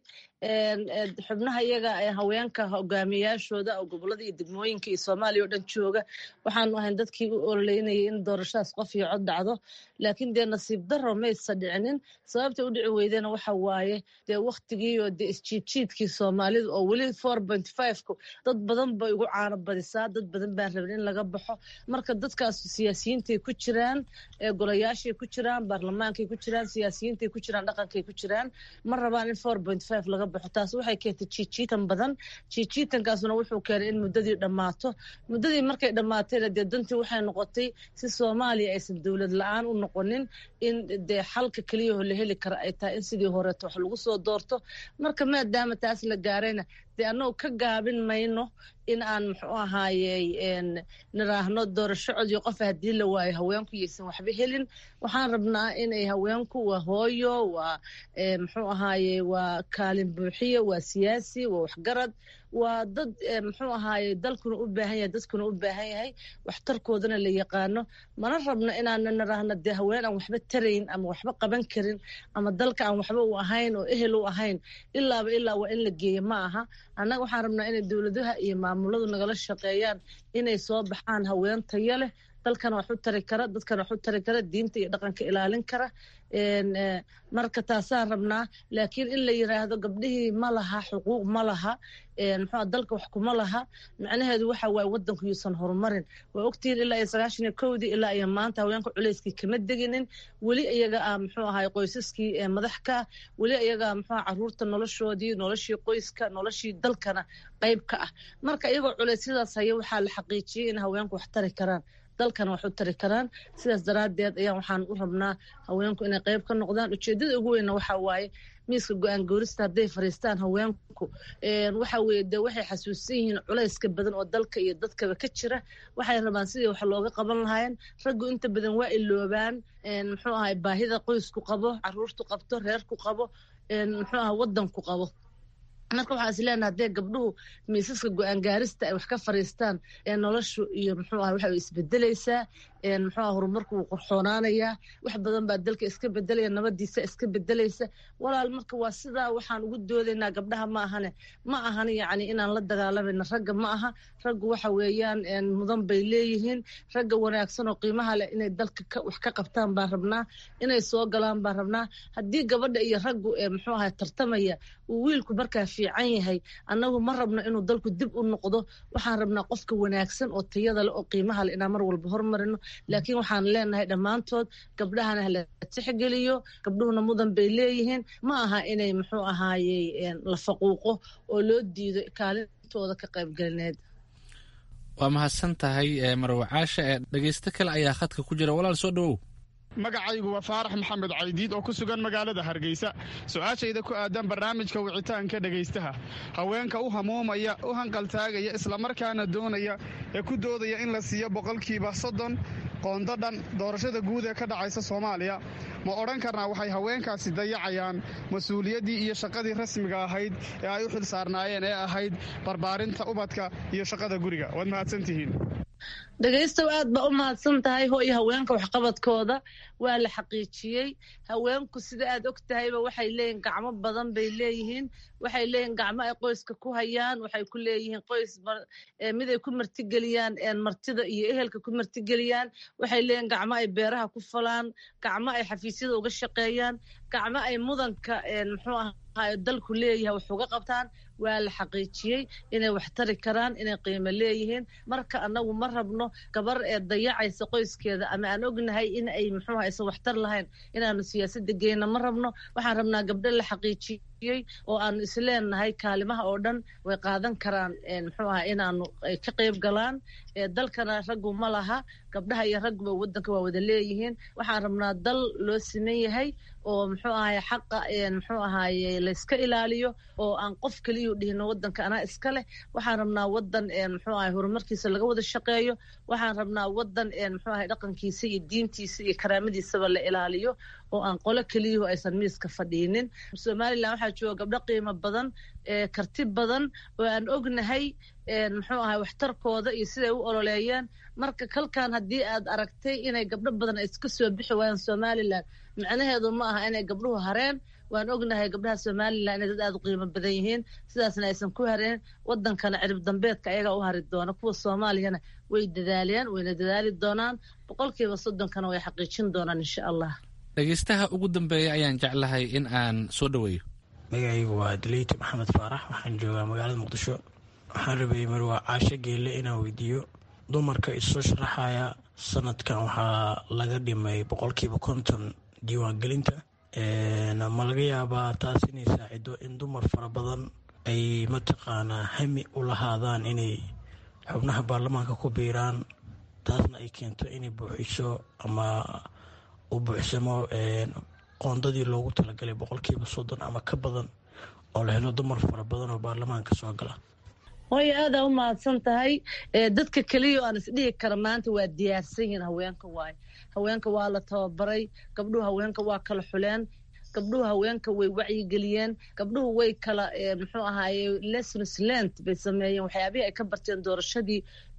xubnaha iyaga ee haweenka hogaamiyayaashooda oo gobolada iyo degmooyinka iyo soomaaliya oo dhan jooga waxaanu ahayn dadkii u ololeynayay in doorashadaas qof iyo cod dhacdo laakiin dee nasiib daro maysa dhicinin sababta u dhici weydena waxa waaye dee waktigii oo dee isjiidjiidkii soomaalida oo weli four point fiveku dad badan bay ugu caano badisaa dad badan baan rabin in laga baxo marka dadkaas siyaasiyiintay ku jiraan golayaashay ku jiraan baarlamaankay ku jiraan siyaasiyiintay ku jiraan dhaqankay ku jiraan ma rabaan in four point five laga baxo taas waxay keentay jiijiitan badan jiijiitankaasna wuxuu keenay in muddadii dhammaato muddadii markay dhammaatayna dee dantii waxay noqotay si soomaaliya aysan dowlad la-aan u noqonin in dee xalka keliyaho la heli kara ay tahay in sidii horeeto wax lagu soo doorto marka maadaama taas la gaarayna dee annagu ka gaabin mayno in aan muxuu ahaayey niraahno doorasho codiyo qofa haddii la waayo haweenku yaysan waxba helin waxaan rabnaa inay haweenku waa hooyo waa muxuu ahaaye waa kaalin buuxiye waa siyaasi waa waxgarad waa dad muxuu ahaaye dalkuna u baahan yahay dadkuna u baahan yahay waxtarkoodana la yaqaano mana rabno inaana niraahno dee haween aan waxba tarayn ama waxba qaban karin ama dalka aan waxba u ahayn oo ehel u ahayn ilaaba ilaa waa in la geeyo ma aha annaga waxaan rabnaa inay dowladaha iyo maamuladu nagala shaqeeyaan inay soo baxaan haween tayo leh dalkana wax u tari kara dadkana wax u tari kara diinta iyo dhaqanka ilaalin kara marka taasaan rabnaa laakiin in la yiraahdo gabdhihii ma laha xuquuq ma laha muxuu dalka wax kuma laha macnaheedu waxa waaye wadanku yuusan horumarin waa ogtihiin ilaa iyo sagaashan iyo kowdii ilaa iyo maanta haweenka culeyskii kama deginin weli iyaga ah muxuu ahay qoysaskii madax ka weli iyaga muxuu caruurta noloshoodii noloshii qoyska noloshii dalkana qayb ka ah marka iyagoo culeysyadaas haya waxaa la xaqiijiyey in haweenku wax tari karaan dalkana wax u tari karaan sidaas daraaddeed ayaan waxaan u rabnaa haweenku inay qayb ka noqdaan ujeeddada ugu weynna waxa waaye miiska go-aan goorista hadday fariistaan haweenku waxa weye de waxay xasuusan yihiin culayska badan oo dalka iyo dadkaba ka jira waxay rabaan sidii wax looga qaban lahaayeen raggu inta badan waa iloobaan muxuu ahay baahida qoysku qabo caruurtu qabto reerku qabo muxuu aha wadanku qabo marka waxaa is leenaha hadee gabdhuhu miisaska go-aan gaarista ay wax ka fariistaan ee noloshu iyo muxuu aha waxa isbedelaysaa muxuu aha horumarku wuu qorxoonaanayaa wax badan baa dalka iska bedelaya nabadiisa iska bedelaysa walaal marka waa sidaa waxaan ugu doodaynaa gabdhaha ma ahane ma ahan yacni inaan la dagaalamayna ragga ma aha raggu waxa weeyaan mudan bay leeyihiin ragga wanaagsan oo qiimaha leh inay dalka wax ka qabtaan baan rabnaa inay soo galaan baan rabnaa haddii gabadha iyo raggu muxuu aha tartamaya uu wiilku markaa fiican yahay annagu ma rabno inuu dalku dib u noqdo waxaan rabnaa qofka wanaagsan oo tayada leh oo qiimaha leh inaan mar walba hormarino laakiin waxaan leenahay dhammaantood gabdhahana hala tixgeliyo gabdhuhuna mudan bay leeyihiin ma aha inay muxuu ahaayey la faquuqo oo loo diido kaalintooda ka qaybgelineed waa mahadsan tahay marwacaasha ee dhegeysto kale ayaa khadka ku jira walaal soo dhowow magacaygu waa faarax maxamed caydiid oo ku sugan magaalada hargeysa su-aashayda ku aadan barnaamijka wicitaanka dhegaystaha haweenka u hamuumaya u hanqaltaagaya islamarkaana doonaya ee ku doodaya in la siiyo boqolkiiba soddon qoonda dhan doorashada guud ee ka dhacaysa soomaaliya ma odhan karnaa waxay haweenkaasi dayacayaan mas-uuliyaddii iyo shaqadii rasmiga ahayd ee ay u xil saarnaayeen ee ahayd barbaarinta ubadka iyo shaqada guriga waad mahadsantihiin dhegaystow aad baa u mahadsan tahay ho iyo haweenka waxqabadkooda waa la xaqiijiyey haweenku sida aad og tahayba waxay leeyihin gacmo badan bay leeyihiin waxay leeyihin gacmo ay qoyska ku hayaan waxay ku leeyihiin qoys miday ku martigeliyaan martida iyo ehelka ku martigeliyaan waxay leeyihin gacmo ay beeraha ku falaan gacmo ay xafiisyada uga shaqeeyaan gacmo ay mudanka muxuu ahaa dalku leeyahay wax uga qabtaan waa la xaqiijiyey inay wax tari karaan inay qiimo leeyihiin marka annagu ma rabno gabar ee dayacaysa qoyskeeda ama aan ognahay in ay muxuu aysan waxtar lahayn inaanu siyaasadda geyna ma rabno waxaan rabnaa gabdho la xaqiijiyey oo aanu isleenahay kaalimaha oo dhan way qaadan karaan muxuu aha inaanu ay ka qayb galaan dalkana raggu ma laha gabdhaha iyo ragguba wadanka waa wada leeyihiin waxaan rabnaa dal loo siman yahay oo muxuu ahaye xaqa muxuu ahaye layska ilaaliyo oo aan qof keliyu dhihino wadanka anaa iska leh waxaan rabnaa wadan muxuu ahaye horumarkiisa laga wada shaqeeyo waxaan rabnaa wadan muxuu ahaye dhaqankiisa iyo diintiisa iyo karaamadiisaba la ilaaliyo oo aan qolo keliyuhu aysan miiska fadhiinin somalilan waxaa jooga gabdho qiimo badan karti badan oo aan ognahay muxuu ahay waxtarkooda iyo siday u ololeeyeen marka kalkan haddii aad aragtay inay gabdho badan ay iska soo bixi waayaan somalilan macnaheedu ma aha inay gabdhuhu hareen waan ognahay gabdhaha somalilan inay dad aada u qiimo badan yihiin sidaasna aysan ku hareen wadankana cirib dambeedka ayagaa u hari doona kuwa soomaaliyana way dadaaleen wayna dadaali doonaan boqolkiiba soddonkana way xaqiijin doonaan insha allah dhegeystaha ugu dambeeya ayaan jeclahay in aan soo dhoweeyo magacaygu waa daleyti maxamed faarax waxaan joogaa magaalada muqdisho waxaan rabayay marwaa caasho geelle inaan weydiiyo dumarka isoo sharaxaya sanadkan waxaa laga dhimay boqolkiiba konton diiwaangelinta ma laga yaabaa taas inay saacido in dumar fara badan ay mataqaanaa hami u lahaadaan inay xubnaha baarlamaanka ku biiraan taasna ay keento inay buuxiso ama u buuxsamo qoondadii loogu talagalay boqolkiiba soddon ama ka badan oo la helo dumar fara badan oo baarlamaanka soo gala hooyo aadaa u mahadsan tahay dadka keliya oo aan isdhihi kara maanta waa diyaarsan yihiin haweenka waaye haweenka waa la tababaray gabdhuhu haweenka waa kala xuleen gabdhuhu haweenka way wacyigeliyeen gabdhuhu way kala muxuu ahaaye lessons learned bay sameeyeen waxyaabihii ay ka barteen doorashadii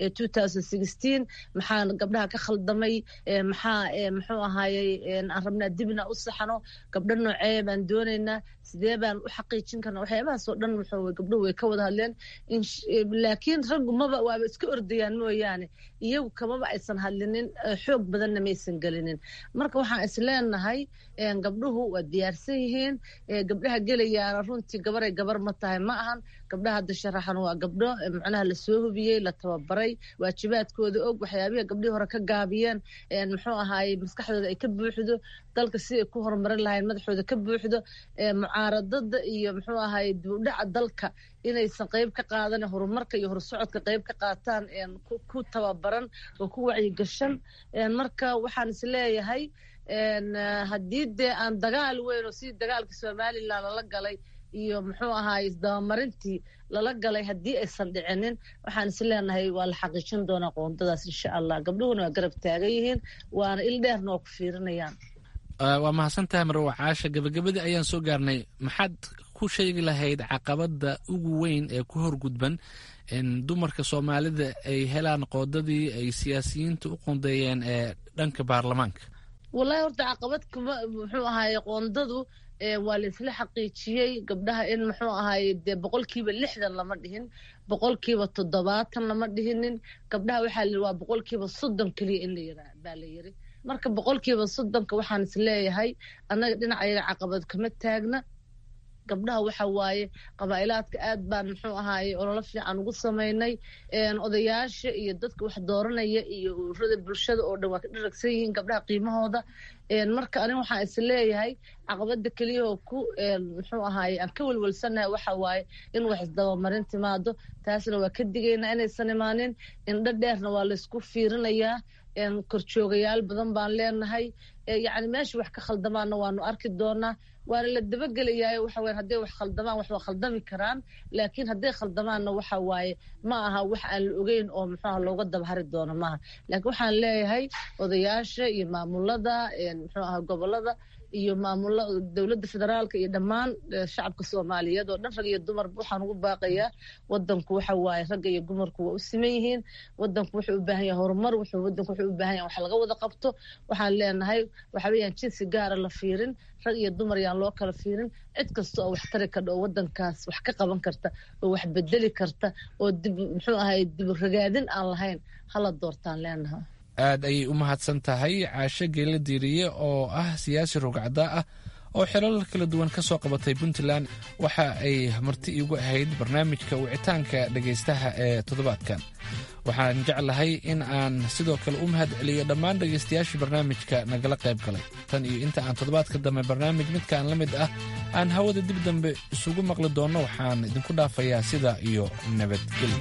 maxaa gabdhaha ka khaldamay maxaa muxuu ahaaye aan rabnaa dibna u saxano gabdho noocee baan doonaynaa sidee baan u xaqiijin karna waxyaabahaas oo dhan wuxuu gabdhuhu way ka wada hadleen laakiin raggu maba waaba iska ordayaan mooyaane iyagu kamaba aysan hadlinin xoog badanna maysan gelinin marka waxaan is leenahay gabdhuhu waa diyaarsan yihiin gabdhaha gelayaana runtii gabaray gabar ma tahay ma ahan gabdhaha hadda sharaxan waa gabdho macnaha lasoo hubiyey la tababaray waajibaadkooda og waxyaabihii gabdhihii hore ka gaabiyeen muxuu ahaaye maskaxdooda ay ka buuxdo dalka si ay ku horumarin lahayn madaxooda ka buuxdo mucaaradada iyo muxuu ahaaye dibudhaca dalka inaysan qayb ka qaadan horumarka iyo horsocodka qayb ka qaataan ku tababaran oo ku wacyigashan marka waxaan is leeyahay haddii dee aan dagaal weyn oo sidii dagaalkii somalilan lala galay iyo muxuu ahaaye isdabamarintii lala galay haddii aysan dhicinin waxaan is leenahay waa la xaqiijin doonaa qoondadaas insha allah gabdhuhuna waa garab taagan yihiin waana il dheerna waa ku fiirinayaan waa mahadsan tahay marwa caasha gabagabadii ayaan soo gaarnay maxaad ku sheegi lahayd caqabada ugu weyn ee ku horgudban dumarka soomaalida ay helaan qoodadii ay siyaasiyiinta u qoondeeyeen ee dhanka baarlamaanka wallahi horta caqabad kuma muxuu ahaaye qoondadu waa la isla xaqiijiyey gabdhaha in muxuu ahaaye dee boqolkiiba lixdan lama dhihin boqolkiiba toddobaatan lama dhihinin gabdhaha waxaa la waa boqolkiiba soddon keliya in la yiraa baa la yiri marka boqolkiiba soddonka waxaan is leeyahay annaga dhinacayaga caqabad kama taagna gabdhaha waxa waaye qabaa'ilaadka aad baan muxuu ahaaye ololo fiican ugu samaynay odayaasha iyo dadka wax dooranaya iyo ururada bulshada oo dhan waa ka dharagsan yihiin gabdhaha qiimahooda marka aniga waxaan is leeyahay caqabada keliyahoo ku muxuu ahaaye aan ka welwelsanahay waxa waaye in wax isdabamarin timaado taasna waa ka digaynaa inaysan imaanin indho dheerna waa laysku fiirinayaa korjoogayaal badan baan leenahay yacni meesha wax ka khaldamaanna waanu arki doonaa waana la dabagelayaa waxa weye hadday wax khaldamaan wax waa khaldami karaan laakiin hadday khaldamaanna waxa waaye ma aha wax aan la ogeyn oo muxuuha looga dabahari doono maaha laakiin waxaan leeyahay odayaasha iyo maamulada muxuu aha gobolada iyo maamula dowladda federaalka iyo dhammaan shacabka soomaaliyeed oo dhan rag iyo dumarba waxaan ugu baaqayaa wadanku waxa waaye ragga iyo dumarku waa u siman yihiin wadanku wuxuu u baahan yahay horumar wuxuu wadanku wuxuu u baahan yahay wax laga wada qabto waxaan leenahay waxa weeyaan jinsi gaara la fiirin rag iyo dumar yaan loo kala fiirin cid kasta oo wax tari kadha oo wadankaas wax ka qaban karta oo wax bedeli karta oo dib muxuu ahay dib ragaadin aan lahayn hala doortaan leenaha aad ayay u mahadsan tahay caasho geela diiriye oo ah siyaasi rogcada ah oo xilal kala duwan ka soo qabatay puntland waxa ay marti iigu ahayd barnaamijka wicitaanka dhegaystaha ee toddobaadkan waxaan jeclahay in aan sidoo kale u mahad celiyo dhammaan dhegaystayaashii barnaamijka nagala qayb galay tan iyo inta aan toddobaadka dambe barnaamij midkaan la mid ah aan hawada dib dambe isugu maqli doonno waxaan idinku dhaafayaa sida iyo nabadgelyo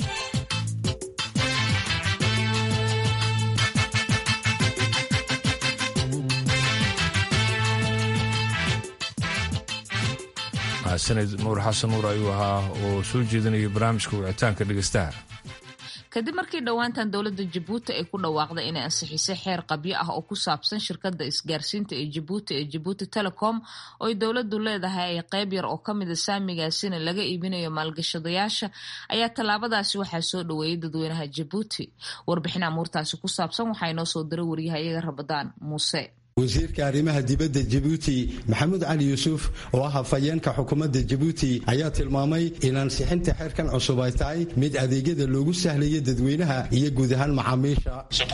sanad nuur xasan nuur ayuu ahaa oo soo jeedinaya barnaamijka wicitaanka dhegeystaha kadib markii dhowaantan dowladda jabuuti ay ku dhawaaqday inay ansixisay xeer qabyo ah oo ku saabsan shirkadda isgaarsiinta ee jabuuti ee jabuuti telecom oo ay dowladdu leedahay ay qayb yar oo kamida saamigaasina laga iibinayo maalgashadayaasha ayaa tallaabadaasi waxaa soo dhoweeyay dadweynaha jabuuti warbixin amuurtaasi ku saabsan waxaa inoo soo diray waryahayaga rabadaan muuse wasiirka arrimaha dibadda jabuuti maxamuud cali yuusuf oo ah hafayeenka xukuumadda jabuuti ayaa tilmaamay in ansixinta xeerkan cusub ay tahay mid adeegyada loogu sahlayo dadweynaha iyo guud ahaan macaamiisha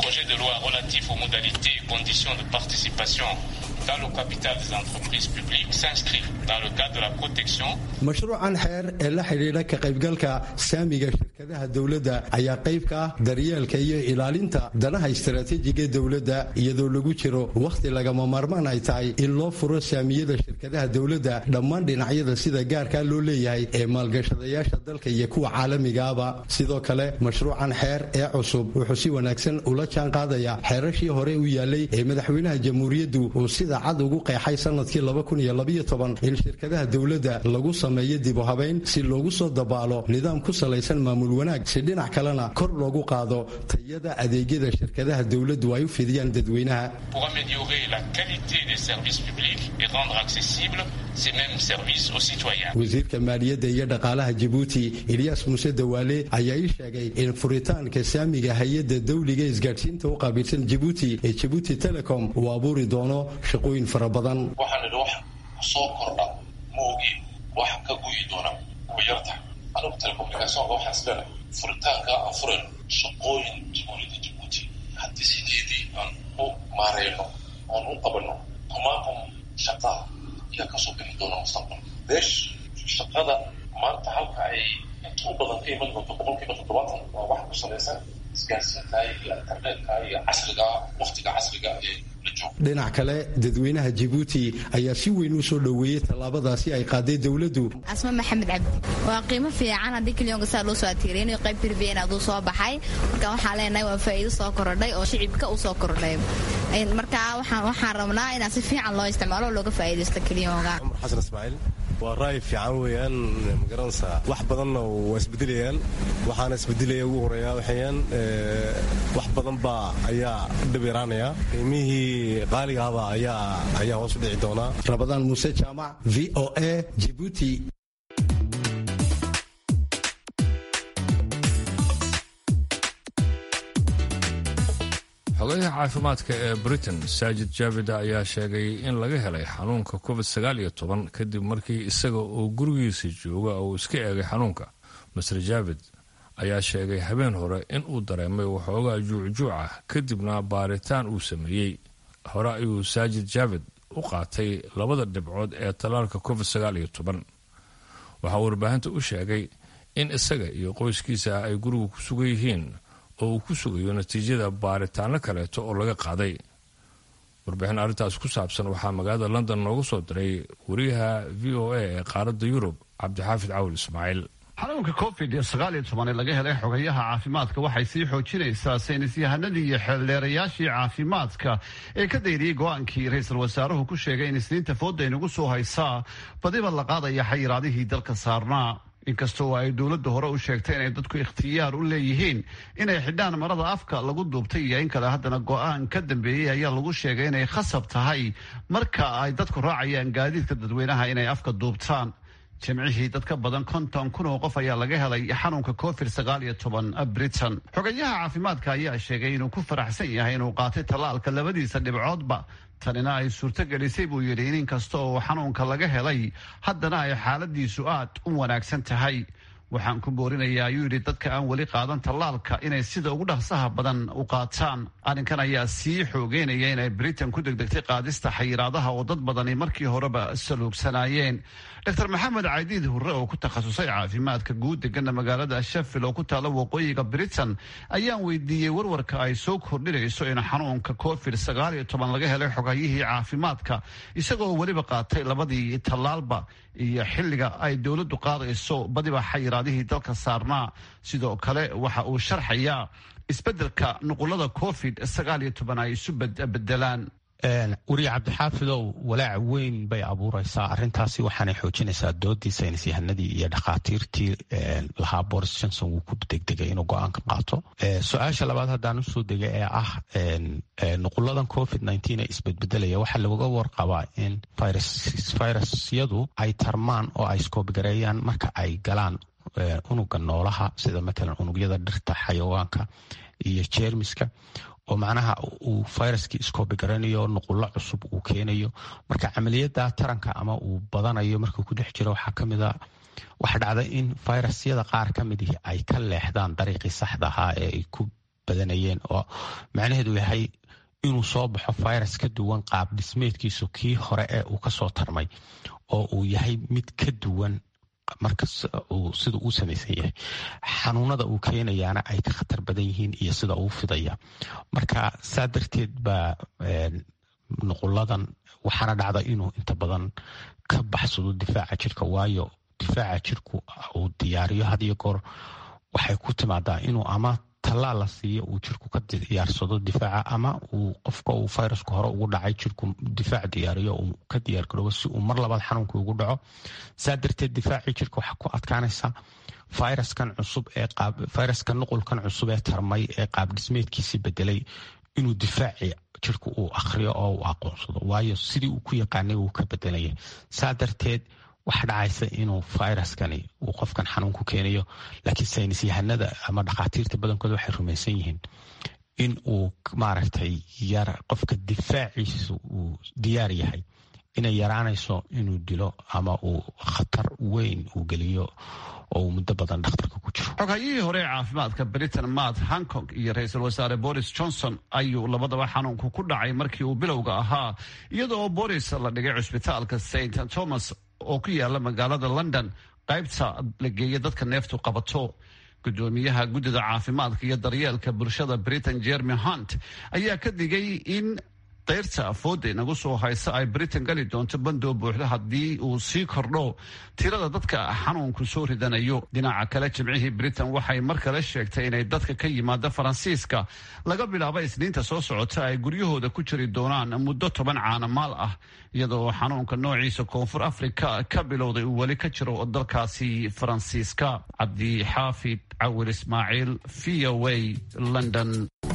dans le capital des entreprises publiques s'inscrivent dans le cadre de la protection. mashruucan xeer ee la xidhiidha ka qaybgalka saamiga shirkadaha dowladda ayaa qayb ka ah daryeelka iyo ilaalinta danaha istaraatiijiga dowladda iyadoo lagu jiro wakhti lagama maarmaan ay tahay in loo furo saamiyada shirkadaha dowladda dhammaan dhinacyada sida gaarkaa loo leeyahay ee maalgashadayaasha dalka iyo kuwa caalamigaaba sidoo kale mashruucan xeer ee cusub wuxuu si wanaagsan ula jaan qaadaya xeerashii hore u yaalay ee madaxweynaha jamhuuriyaddu uu sida cad ugu qeexay sanadkii in shirkadaha dowladda lagu sameeyo dibu habayn si loogu soo dabaalo nidaam ku salaysan maamul wanaag si dhinac kalena kor loogu qaado tayada adeegyada shirkadaha dowladdu ay u fidiyaan dadweynaha pour améliorer la qualité des services publics et rendre accessibles ces mêmes services aux citoyens. wasiirka maaliyadda iyo dhaqaalaha jabuuti eliyas muuse dawaale ayaa ii sheegay in furitaanka saamiga hay-adda dawliga isgaadhsiinta u qaabilsan jabuuti ee jabuuti telecom uu abuuri doono shaqooyin fara badan waxaan idhi wax soo kordha moogi wax ka guyi doona way yartahay anigu telecommunicationka waxaan isleedahay furitaanka aan furayno shaqooyin jamhuuriyadda jabuuti haddii sideedii aan u maareyno oon u qabanno kumaakum shaqaa ayaa kasoo bixi doona mustaqbalka beesh shaqada maanta halka ay inta u badan ka iman doonto boqolkiiba toddobaatan waa wax ku salaysan isgaarsiinta iyo internetka iyo casriga waqtiga casriga ee dhinac kale dadweynaha jabuuti ayaa si weyn u soo dhoweeyey tallaabadaasi ay qaaday dowladdu asma maxamed cabdi waa qiimo fiican haddii kalyoonka saa loo soo atiiriyay inuu qayb tirbiyan aduu soo baxay marka waxaan leenahay waa faa'iido soo korodhay oo shicibka u soo korodhay marka waxaan waxaan rabnaa inaan si fiican loo isticmaalo oo looga faa'iidaysto kalyoonka cumar xasan ismaaciil waa ra'yi fiican weeyaan magaranaysaa wax badanna waa isbedelayaan waxaana isbedelaya ugu horeeya waxayaan wax badan baa ayaa dhib yaraanaya qiimihii qaaligaaba ayaa ayaa hoos u dhici doonaa rabadaan muuse jaamac v o a jibuuti xogayaha caafimaadka ee britain saajid jaabida ayaa sheegay in laga helay xanuunka covid sagaal iyo toban kadib markii isaga oo gurigiisa jooga uu iska eegay xanuunka master jaabid ayaa sheegay habeen hore in uu dareemay waxoogaa juucjuuc ah kadibna baaritaan uu sameeyey hore ayuu saajid jaabid u qaatay labada dhibcood ee tallaalka covid sagaal iyo toban waxaa warbaahinta u sheegay in isaga iyo qoyskiisa ay guriga ku sugan yihiin oo uu ku sugayo natiijada baaritaano kaleeto oo laga qaaday warbixin arrintaas ku saabsan waxaa magaalada london noogu soo diray wariyaha v o a ee qaaradda yurub cabdixaafid cawil ismaaciil xanuunka covid sagaal iyo toban ee laga helay xogayaha caafimaadka waxay sii xoojinaysaa saynis yahanadii iyo xeeldheerayaashii caafimaadka ee ka dayriyey go-aankii ra-iisul wasaaruhu ku sheegay in isniinta fooda inagu soo haysaa badiba la qaadaya xayiraadihii dalka saarnaa inkastoo ay dowladda hore u sheegtay inay dadku ikhtiyaar u leeyihiin inay xidhaan marada afka lagu duubtay iyo in kale haddana go-aan ka dambeeyey ayaa lagu sheegay inay khasab tahay marka ay dadku raacayaan gaadiidka dadweynaha inay afka duubtaan jimcihii dad ka badan konton kun oo qof ayaa laga helay xanuunka covid sagaal iyo toban britain xogayaha caafimaadka ayaa sheegay inuu ku faraxsan yahay inuu qaatay tallaalka labadiisa dhibcoodba tanina ay suurto gelisay buu yidhi in inkasta oo xanuunka laga helay haddana ay xaaladiisu aad u wanaagsan tahay waxaan ku boorinayaa ayuu yidhi dadka aan weli qaadan tallaalka inay sida ugu dhaqsaha badan u qaataan arrinkan ayaa sii xoogeynaya inay britain ku degdegtay qaadista xayiraadaha oo dad badani markii horeba saluugsanaayeen dr maxamed caydiid hurre oo ku takhasusay caafimaadka guud degana magaalada sheffield oo ku taala waqooyiga britain ayaan weydiiyey warwarka ay soo kordhinayso in xanuunka covid sagaal iyo toban laga helay xogayihii caafimaadka isagoo weliba qaatay labadii tallaalba iyo xilliga ay dowladdu qaadayso badiba xayiraadihii dalka saarnaa sidoo kale waxa uu sharxayaa isbeddelka nuqulada covid sagaal iyo toban ay isu bedelaan weriye cabdixaafidow walaac weyn bay abuureysaa arintaasi waxaanay xoojinaysaa doodii saynis yahanadii iyo dhakhaatiirtii lahaa boris johnson wuu ku degdegay inuu go-aanka qaato su-aasha labaad haddaan usoo dega ee ah nuquladan covid ee isbedbedelaya waxaa laga warqabaa in virusyadu ay tarmaan oo ay skoobigareeyaan marka ay galaan unuga noolaha sida matalan unugyada dhirta xayawaanka iyo jeermiska oo macnaha uu viruskii iskoobi garanayo nuqullo cusub uu keenayo marka camaliyada taranka ama uu badanayo markuu ku dhex jiro waxaa kamid a waxa dhacda in virusyada qaar ka mid ihi ay ka leexdaan dariiqii saxda ahaa ee ay ku badanayeen oo macnaheedu yahay inuu soo baxo virus ka duwan qaab dhismeedkiisu kii hore ee uu kasoo tarmay oo uu yahay mid ka duwan marka sida uu samaysan yahay xanuunada uu keenayaana ay ka khatar badan yihiin iyo sida uu fidaya marka saa darteed baa nuquladan waxaana dhacda inuu inta badan ka baxsado difaaca jirka waayo difaaca jirku uu diyaariyo had iyo goor waxay ku timaadaa inuu ama tallaal la siiyo uu jirku ka diyaarsado difaaca ama uu qofka uu viruska hore ugu dhacay jirku difaac diyaariyo uu ka diyaargaroobo si uu mar labaad xanuunka ugu dhaco saa darteed difaacii jirka waxaa ku adkaanaysa viruskan cusub ee viruskan nuqulkan cusub ee tarmay ee qaab dhismeedkiisii bedelay inuu difaaci jirku uu akhriyo oo uu aqoonsado waayo sidii uu ku yaqaanay uu ka bedelaya saa darteed waxa dhacaysa inuu viruskani uu qofkan xanuun ku keenayo laakiin saynis yahanada ama dhakhaatiirta badankooda waxay rumaysan yihiin in uu maaragtay yar qofka difaaciisa uu diyaar yahay inay yaraanayso inuu dilo ama uu khatar weyn uu geliyo oo uu muddo badan dhakhtarka ku jiro xoghayihii hore ee caafimaadka britain matt hankong iyo ra-iisul wasaare boris johnson ayuu labadaba xanuunku ku dhacay markii uu bilowga ahaa iyadoo boris la dhigay cusbitaalka st thomas oo ku yaala magaalada london qaybta la geeya dadka neeftu qabato gudoomiyaha guddida caafimaadka iyo daryeelka bulshada britain jeremy hunt ayaa ka digay in dayrta afooda inagu soo haysa ay britain gali doonto bandoo buuxda haddii uu sii kordho tirada dadka xanuunku soo ridanayo dhinaca kale jimcihii britain waxay mar kale sheegtay inay dadka ka yimaada faransiiska laga bilaabo isniinta soo socota ay guryahooda ku jiri doonaan muddo toban caanamaal ah iyadoo xanuunka noociisa koonfur africa ka bilowday uu weli ka jiro dalkaasi faransiiska cabdi xaafid cawil ismaaciil v o a london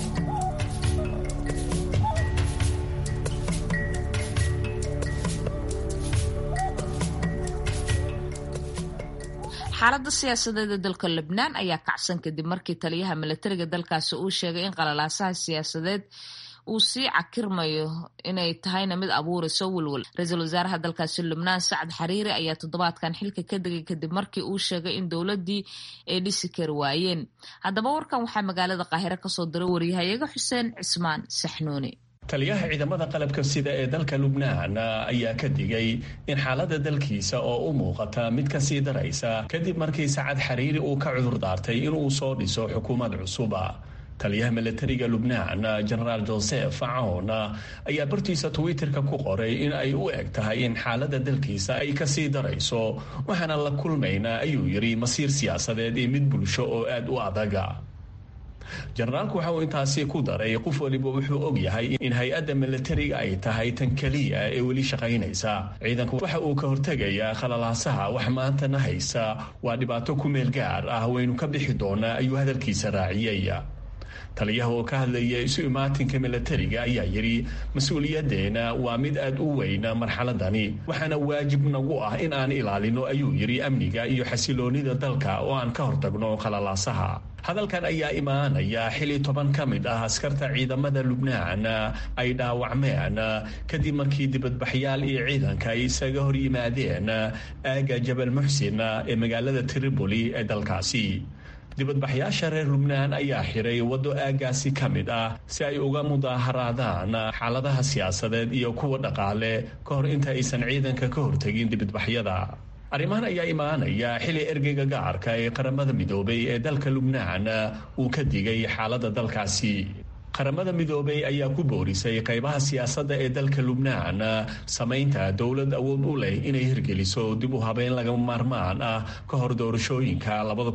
xaaladda siyaasadeed ee dalka lebnaan ayaa kacsan kadib markii taliyaha milatariga dalkaasi uu sheegay in qalalaasaha siyaasadeed uu sii cakirmayo inay tahayna mid abuurayso welwel ra-iisul wasaaraha dalkaasi lubnaan sacad xariiri ayaa toddobaadkan xilka ka degay kadib markii uu sheegay in dowladdii ay dhisi kari waayeen haddaba warkan waxaa magaalada qaahire kasoo diray waryahayaga xuseen cismaan saxnuuni taliyaha ciidamada qalabka sida ee dalka lubnaan ayaa ka digay in xaaladda dalkiisa oo u muuqata mid ka sii daraysa kadib markii sacad xariiri uu ka cudur daartay inuu soo dhiso xukuumad cusuba taliyaha milatariga lubnaan jenaraal joseph facoon ayaa bartiisa twitterka ku qoray in ay u eg tahay in xaaladda dalkiisa ay kasii darayso waxaana la kulmaynaa ayuu yidhi masiir siyaasadeed iyo mid bulsho oo aad u adaga jenaraalku waxa uu intaasi ku daray qof waliba wuxuu og yahay in hay-adda milatariga ay tahay tan keliya ee weli shaqaynaysa ciidanku waxa uu ka hortegayaa khalalaasaha wax maantana haysa waa dhibaato ku meel gaar ah waynu ka bixi doonaa ayuu hadalkiisa raaciyey taliyaha oo ka hadlaya isu imaatinka milatariga ayaa yidhi mas-uuliyadeena waa mid aad u weyna marxaladani waxaana waajib nagu ah in aan ilaalino ayuu yidhi amniga iyo xasiloonida dalka oo aan ka hortagno khalalaasaha hadalkan ayaa imaanaya xili toban ka mid ah askarta ciidamada lubnaan ay dhaawacmeen kadib markii dibadbaxyaal iyo ciidanka ay isaga hor yimaadeen aaga jabal muxsin ee magaalada tripoli ee dalkaasi dibadbaxyaasha reer lubnaan ayaa xiray waddo aagaasi ka mid ah si ay uga mudaaharaadaan xaaladaha siyaasadeed iyo kuwa dhaqaale ka hor inta aysan ciidanka ka hortegin dibadbaxyada arrimahan ayaa imaanaya xili ergeyga gacarka ee qaramada midoobay ee dalka lubnaan uu ka digay xaaladda dalkaasi qaramada midoobay ayaa ku boorisay qaybaha siyaasadda ee dalka lubnaan samaynta dowlad awood u leh inay hirgeliso dib u habeyn lagama maarmaan ah ka hor doorashooyinka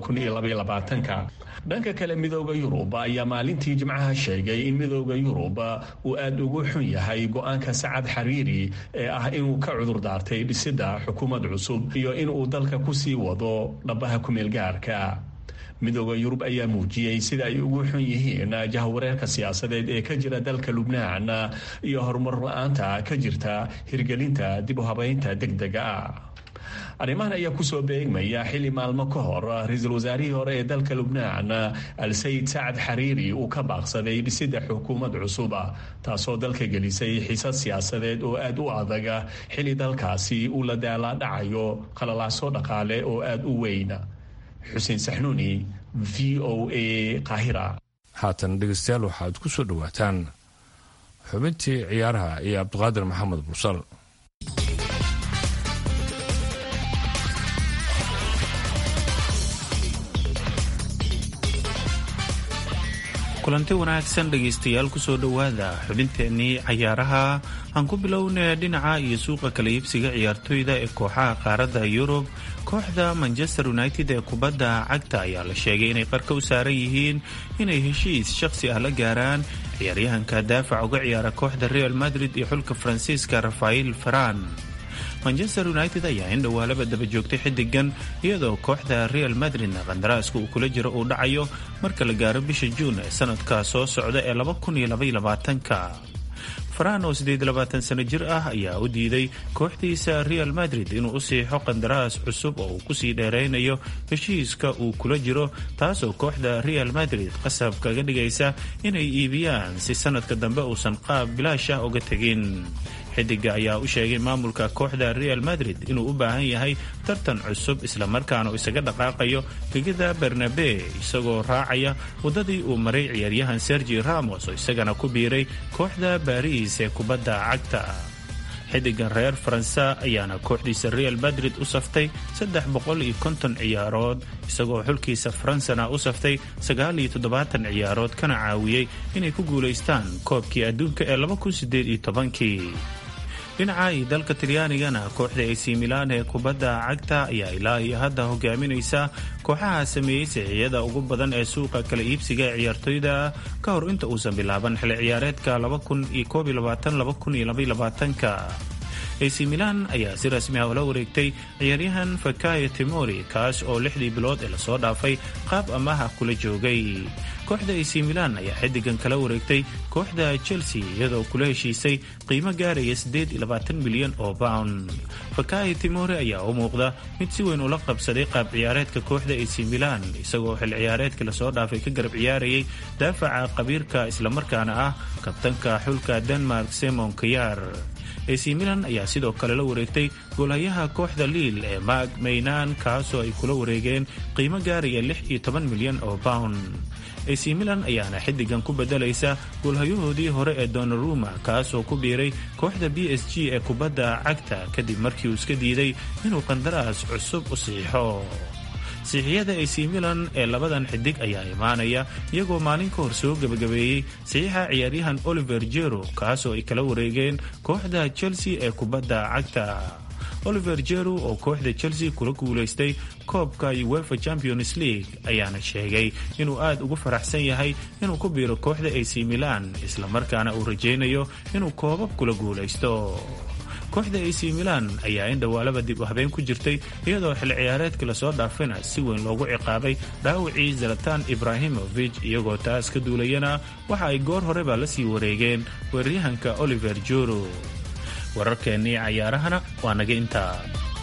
dhanka kale midooda yurub ayaa maalintii jimcaha sheegay in midooda yurub uu aada ugu xun yahay go-aanka sacad xariiri ee ah inuu ka cudur daartay dhisidda xukuumad cusub iyo inuu dalka kusii wado dhabaha kumeelgaarka midooda yurub ayaa muujiyey sida ay ugu xun yihiin jahwareerka siyaasadeed ee ka jira dalka lubnaan iyo horumar la-aanta ka jirta hirgelinta dib u habeynta degdega ah arrimahan ayaa kusoo beegmaya xili maalmo ka hor ra-iisul wasaarihii hore ee dalka lubnaan al-sayid sacad xariiri uu ka baaqsaday dhisidda xukuumad cusub taasoo dalka gelisay xiisad siyaasadeed oo aad u adaga xili dalkaasi uu la daalaadhacayo qalalaaso dhaqaale oo aad u weyn xuseen saxnuuni v o a qaahira haatan dhegeystayaal waxaad ku soo dhowaataan xubintii ciyaaraha iyo cabdiqaadir maxamed bursal kulanti wanaagsan dhegaystayaal kusoo dhowaada xubinteennii cayaaraha aan ku bilowna dhinaca iyo suuqa kala iibsiga ciyaartoyda ee kooxaha qaaradda yurub kooxda manchester united ee kubadda cagta ayaa la sheegay inay qarka u saaran yihiin inay heshiis shakhsi ah la gaaraan ciyaaryahanka daafac uga ciyaara kooxda real madrid iyo xulka faransiiska rafael faran manchester united ayaa in dhowaalaba daba joogtay xidigan iyadoo kooxda real madridna qandaraaska uu kula jiro uu dhacayo marka la gaaro bisha juun ee sanadka soo socda ee ka faraan oo sano jir ah ayaa u diiday kooxdiisa real madrid inuu u siixo qandaraas cusub oo uu kusii dheeraynayo heshiiska uu kula jiro taasoo kooxda real madrid qasab kaga dhigaysa inay iibiyaan si sanadka dambe uusan qaab bilaash ah uga tegin xidiga ayaa u sheegay maamulka kooxda real madrid inuu u baahan yahay tartan cusub islamarkaana uu isaga dhaqaaqayo gegida bernabe isagoo raacaya waddadii uu maray ciyaaryahan sergi ramos oo isagana ku biiray kooxda baris ee kubadda cagta xidigan reer faransa ayaana kooxdiisa real madrid u saftay saddex boqol iyo konton ciyaarood isagoo xulkiisa faransana u saftay sagaal iyo toddobaatan ciyaarood kana caawiyey inay ku guulaystaan koobkii adduunka ee laba kun sideed iyo tobankii dhinaca iyo dalka talyaanigana kooxda ac milan ee kubadda cagta ayaa ilaa iyo hadda hogaaminaysa kooxaha sameeyey sixiyada ugu badan ee suuqa kala iibsiga ee ciyaartoyda ka hor inta uusan bilaaban xili ciyaareedka ac milan ayaa si rasmi ah ula wareegtay ciyaaryahan fakayo timori kaas oo lixdii bilood ee lasoo dhaafay qaab amaah ah kula joogay kooxda ac milan ayaa xidigan kala wareegtay kooxda chelsea iyadoo kula heshiisay qiimo gaaraya milyan oo pound fakayo timori ayaa u muuqda mid si weyn ula qabsaday qaab ciyaareedka kooxda ac milan isagoo xil ciyaareedkii lasoo dhaafay ka garab ciyaarayay daafaca qabiirka islamarkaana ah kabtanka xulka denmark semon kayar ac milan ayaa sidoo kale la wareegtay goolhayaha kooxda liil ee maag maynaan kaasoo ay kula wareegeen qiimo gaaraya milyan oo pound ac milan ayaana xidigan ku bedelaysa goolhayahoodii hore ee donaruma kaasoo ku biiray kooxda b s g ee kubadda cagta kadib markii uu iska diiday inuu qandaraas cusub u siixo siixiyada ac milan ee labadan xidig ayaa imaanaya iyagoo maalin ka hor soo gebagabeeyey saxiixa ciyaaryahan oliver jero kaasoo ay kala wareegeen kooxda chelsea ee kubadda cagta oliver jero oo kooxda chelsea kula guulaystay koobka uefa champions league ayaana sheegay inuu aad ugu faraxsan yahay inuu ku biiro kooxda ac milan islamarkaana uu rajaynayo inuu koobab kula guulaysto kooxda ac milan ayaa in dhowaalaba dib u habeen ku jirtay iyadoo xil ciyaareedkii lasoo dhaafina si weyn loogu ciqaabay dhaawacii zalatan ibrahimovic iyagoo taas ka duulayana waxa ay goor horeba la sii wareegeen weeraryahanka oliver joro wararkeennii cayaarahana waa naga intaa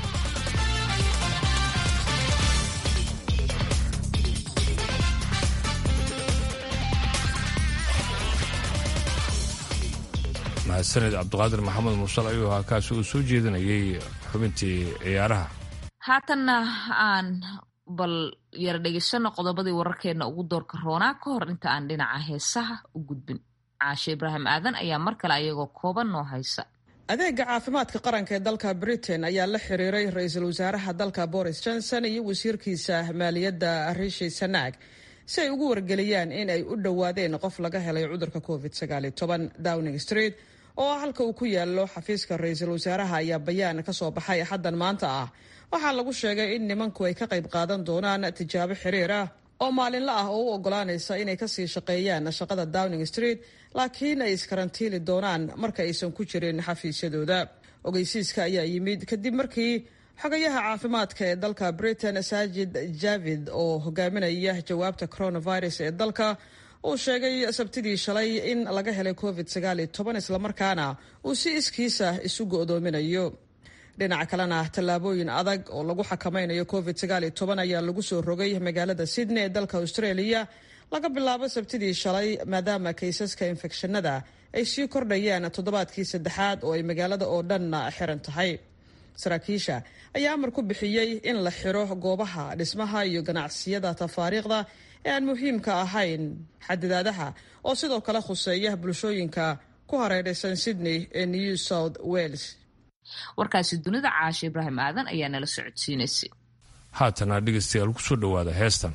mahadsaned cabdiqaadir maxamed mursal ayuu ahaa kaasi uu soo jeedinayay xubintii ciyaaraha haatanna aan bal yara dhegeysano qodobadii wararkeena ugu doorka roonaa ka hor inta aan dhinaca heesaha u gudbin caashe ibraahim aadan ayaa mar kale ayagoo kooban noo haysa adeega caafimaadka qaranka ee dalka britain ayaa la xiriiray ra-iisul wasaaraha dalka boris johnson iyo wasiirkiisa maaliyadda rishi sanaag si ay ugu wargeliyaan in ay u dhowaadeen qof laga helay cudurka covid downing street oo halka uu ku yaalo xafiiska ra-iisul wasaaraha ayaa bayaan ka soo baxay axaddan maanta ah waxaa lagu sheegay in nimanku ay ka qayb qaadan doonaan tijaabo xiriir ah oo maalinla ah oo u ogolaanaysa inay kasii shaqeeyaan shaqada downing street laakiin ay iskarantiili doonaan marka aysan ku jirin xafiisyadooda ogeysiiska ayaa yimid kadib markii xogayaha caafimaadka ee dalka britain saajid javid oo hogaaminaya jawaabta coronavirus ee dalka uu sheegay sabtidii shalay in laga helay covid islamarkaana uu si iskiisa isu go'doominayo dhinaca kalena tallaabooyin adag oo lagu xakamaynayo covid ayaa lagu soo rogay magaalada sydney ee dalka australia laga bilaabo sabtidii shalay maadaama kaysaska infekshanada ay sii kordhayaan toddobaadkii saddexaad oo ay magaalada oo dhanna xiran tahay saraakiisha ayaa amar ku bixiyey in la xiro goobaha dhismaha iyo ganacsiyada tafaariikhda ee aan muhiimka ahayn xadidaadaha oo sidoo kale khuseeya bulshooyinka ku hareeraysan sydney ee new south wales warkaasi dunida caasha ibraahim aadan ayaa nala socodsiinaysay haatana dhegaystayaal ku soo dhowaada heestan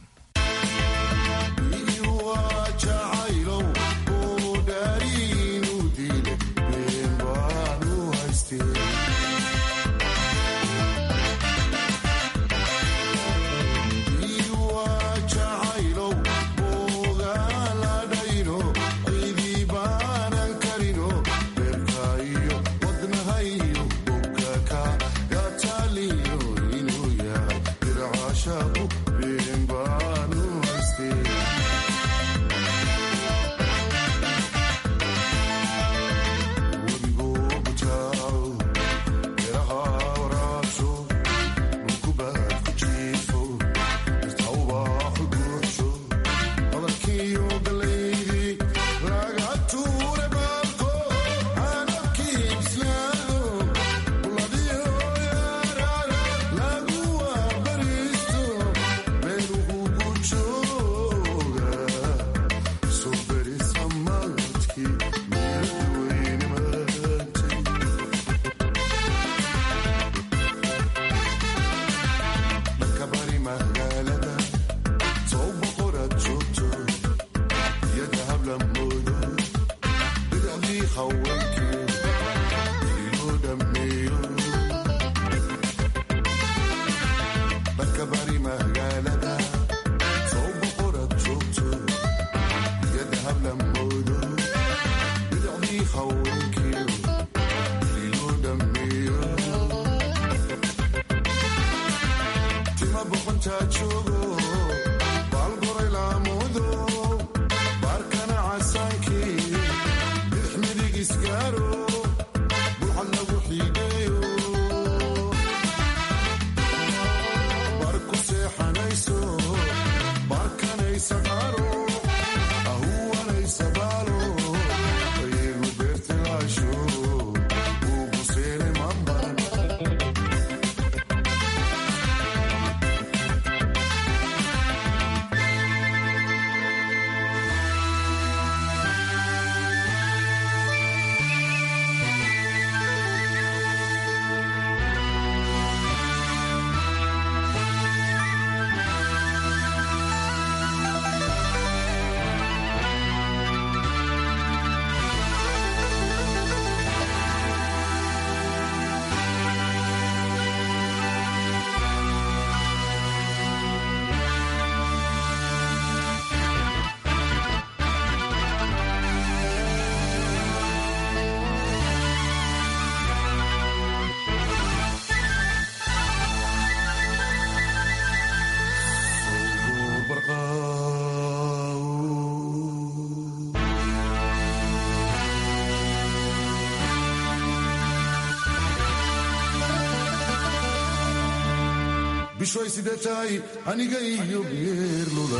bishoy sidee tahay aniga iyo geerlula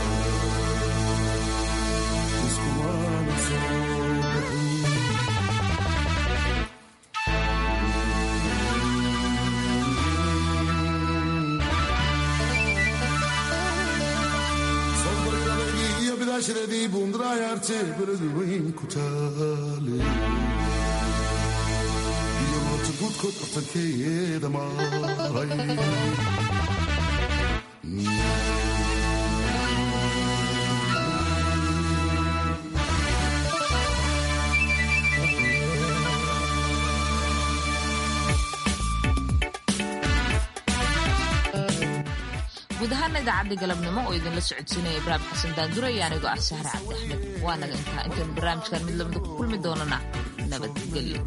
iskumaana soo bixin sobargadagii iyo bidaashadeedii buundaraayaarte beladu weyn ku taale iyo moota guudkood bartankeeda maray guud ahaana idaacadda galabnimo oo idinla socodsiinaya ibraahim xasan daandura iyo anigoo ah sahre cabdi axmed waanaga intaa intaynu barnaamijkan mid lamida ku kulmi doonana nabadgelyo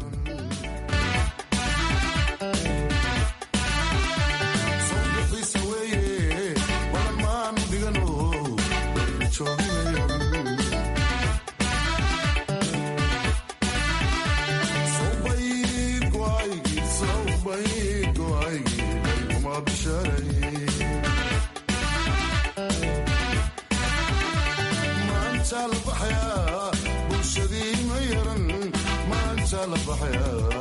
Bye. la baxaya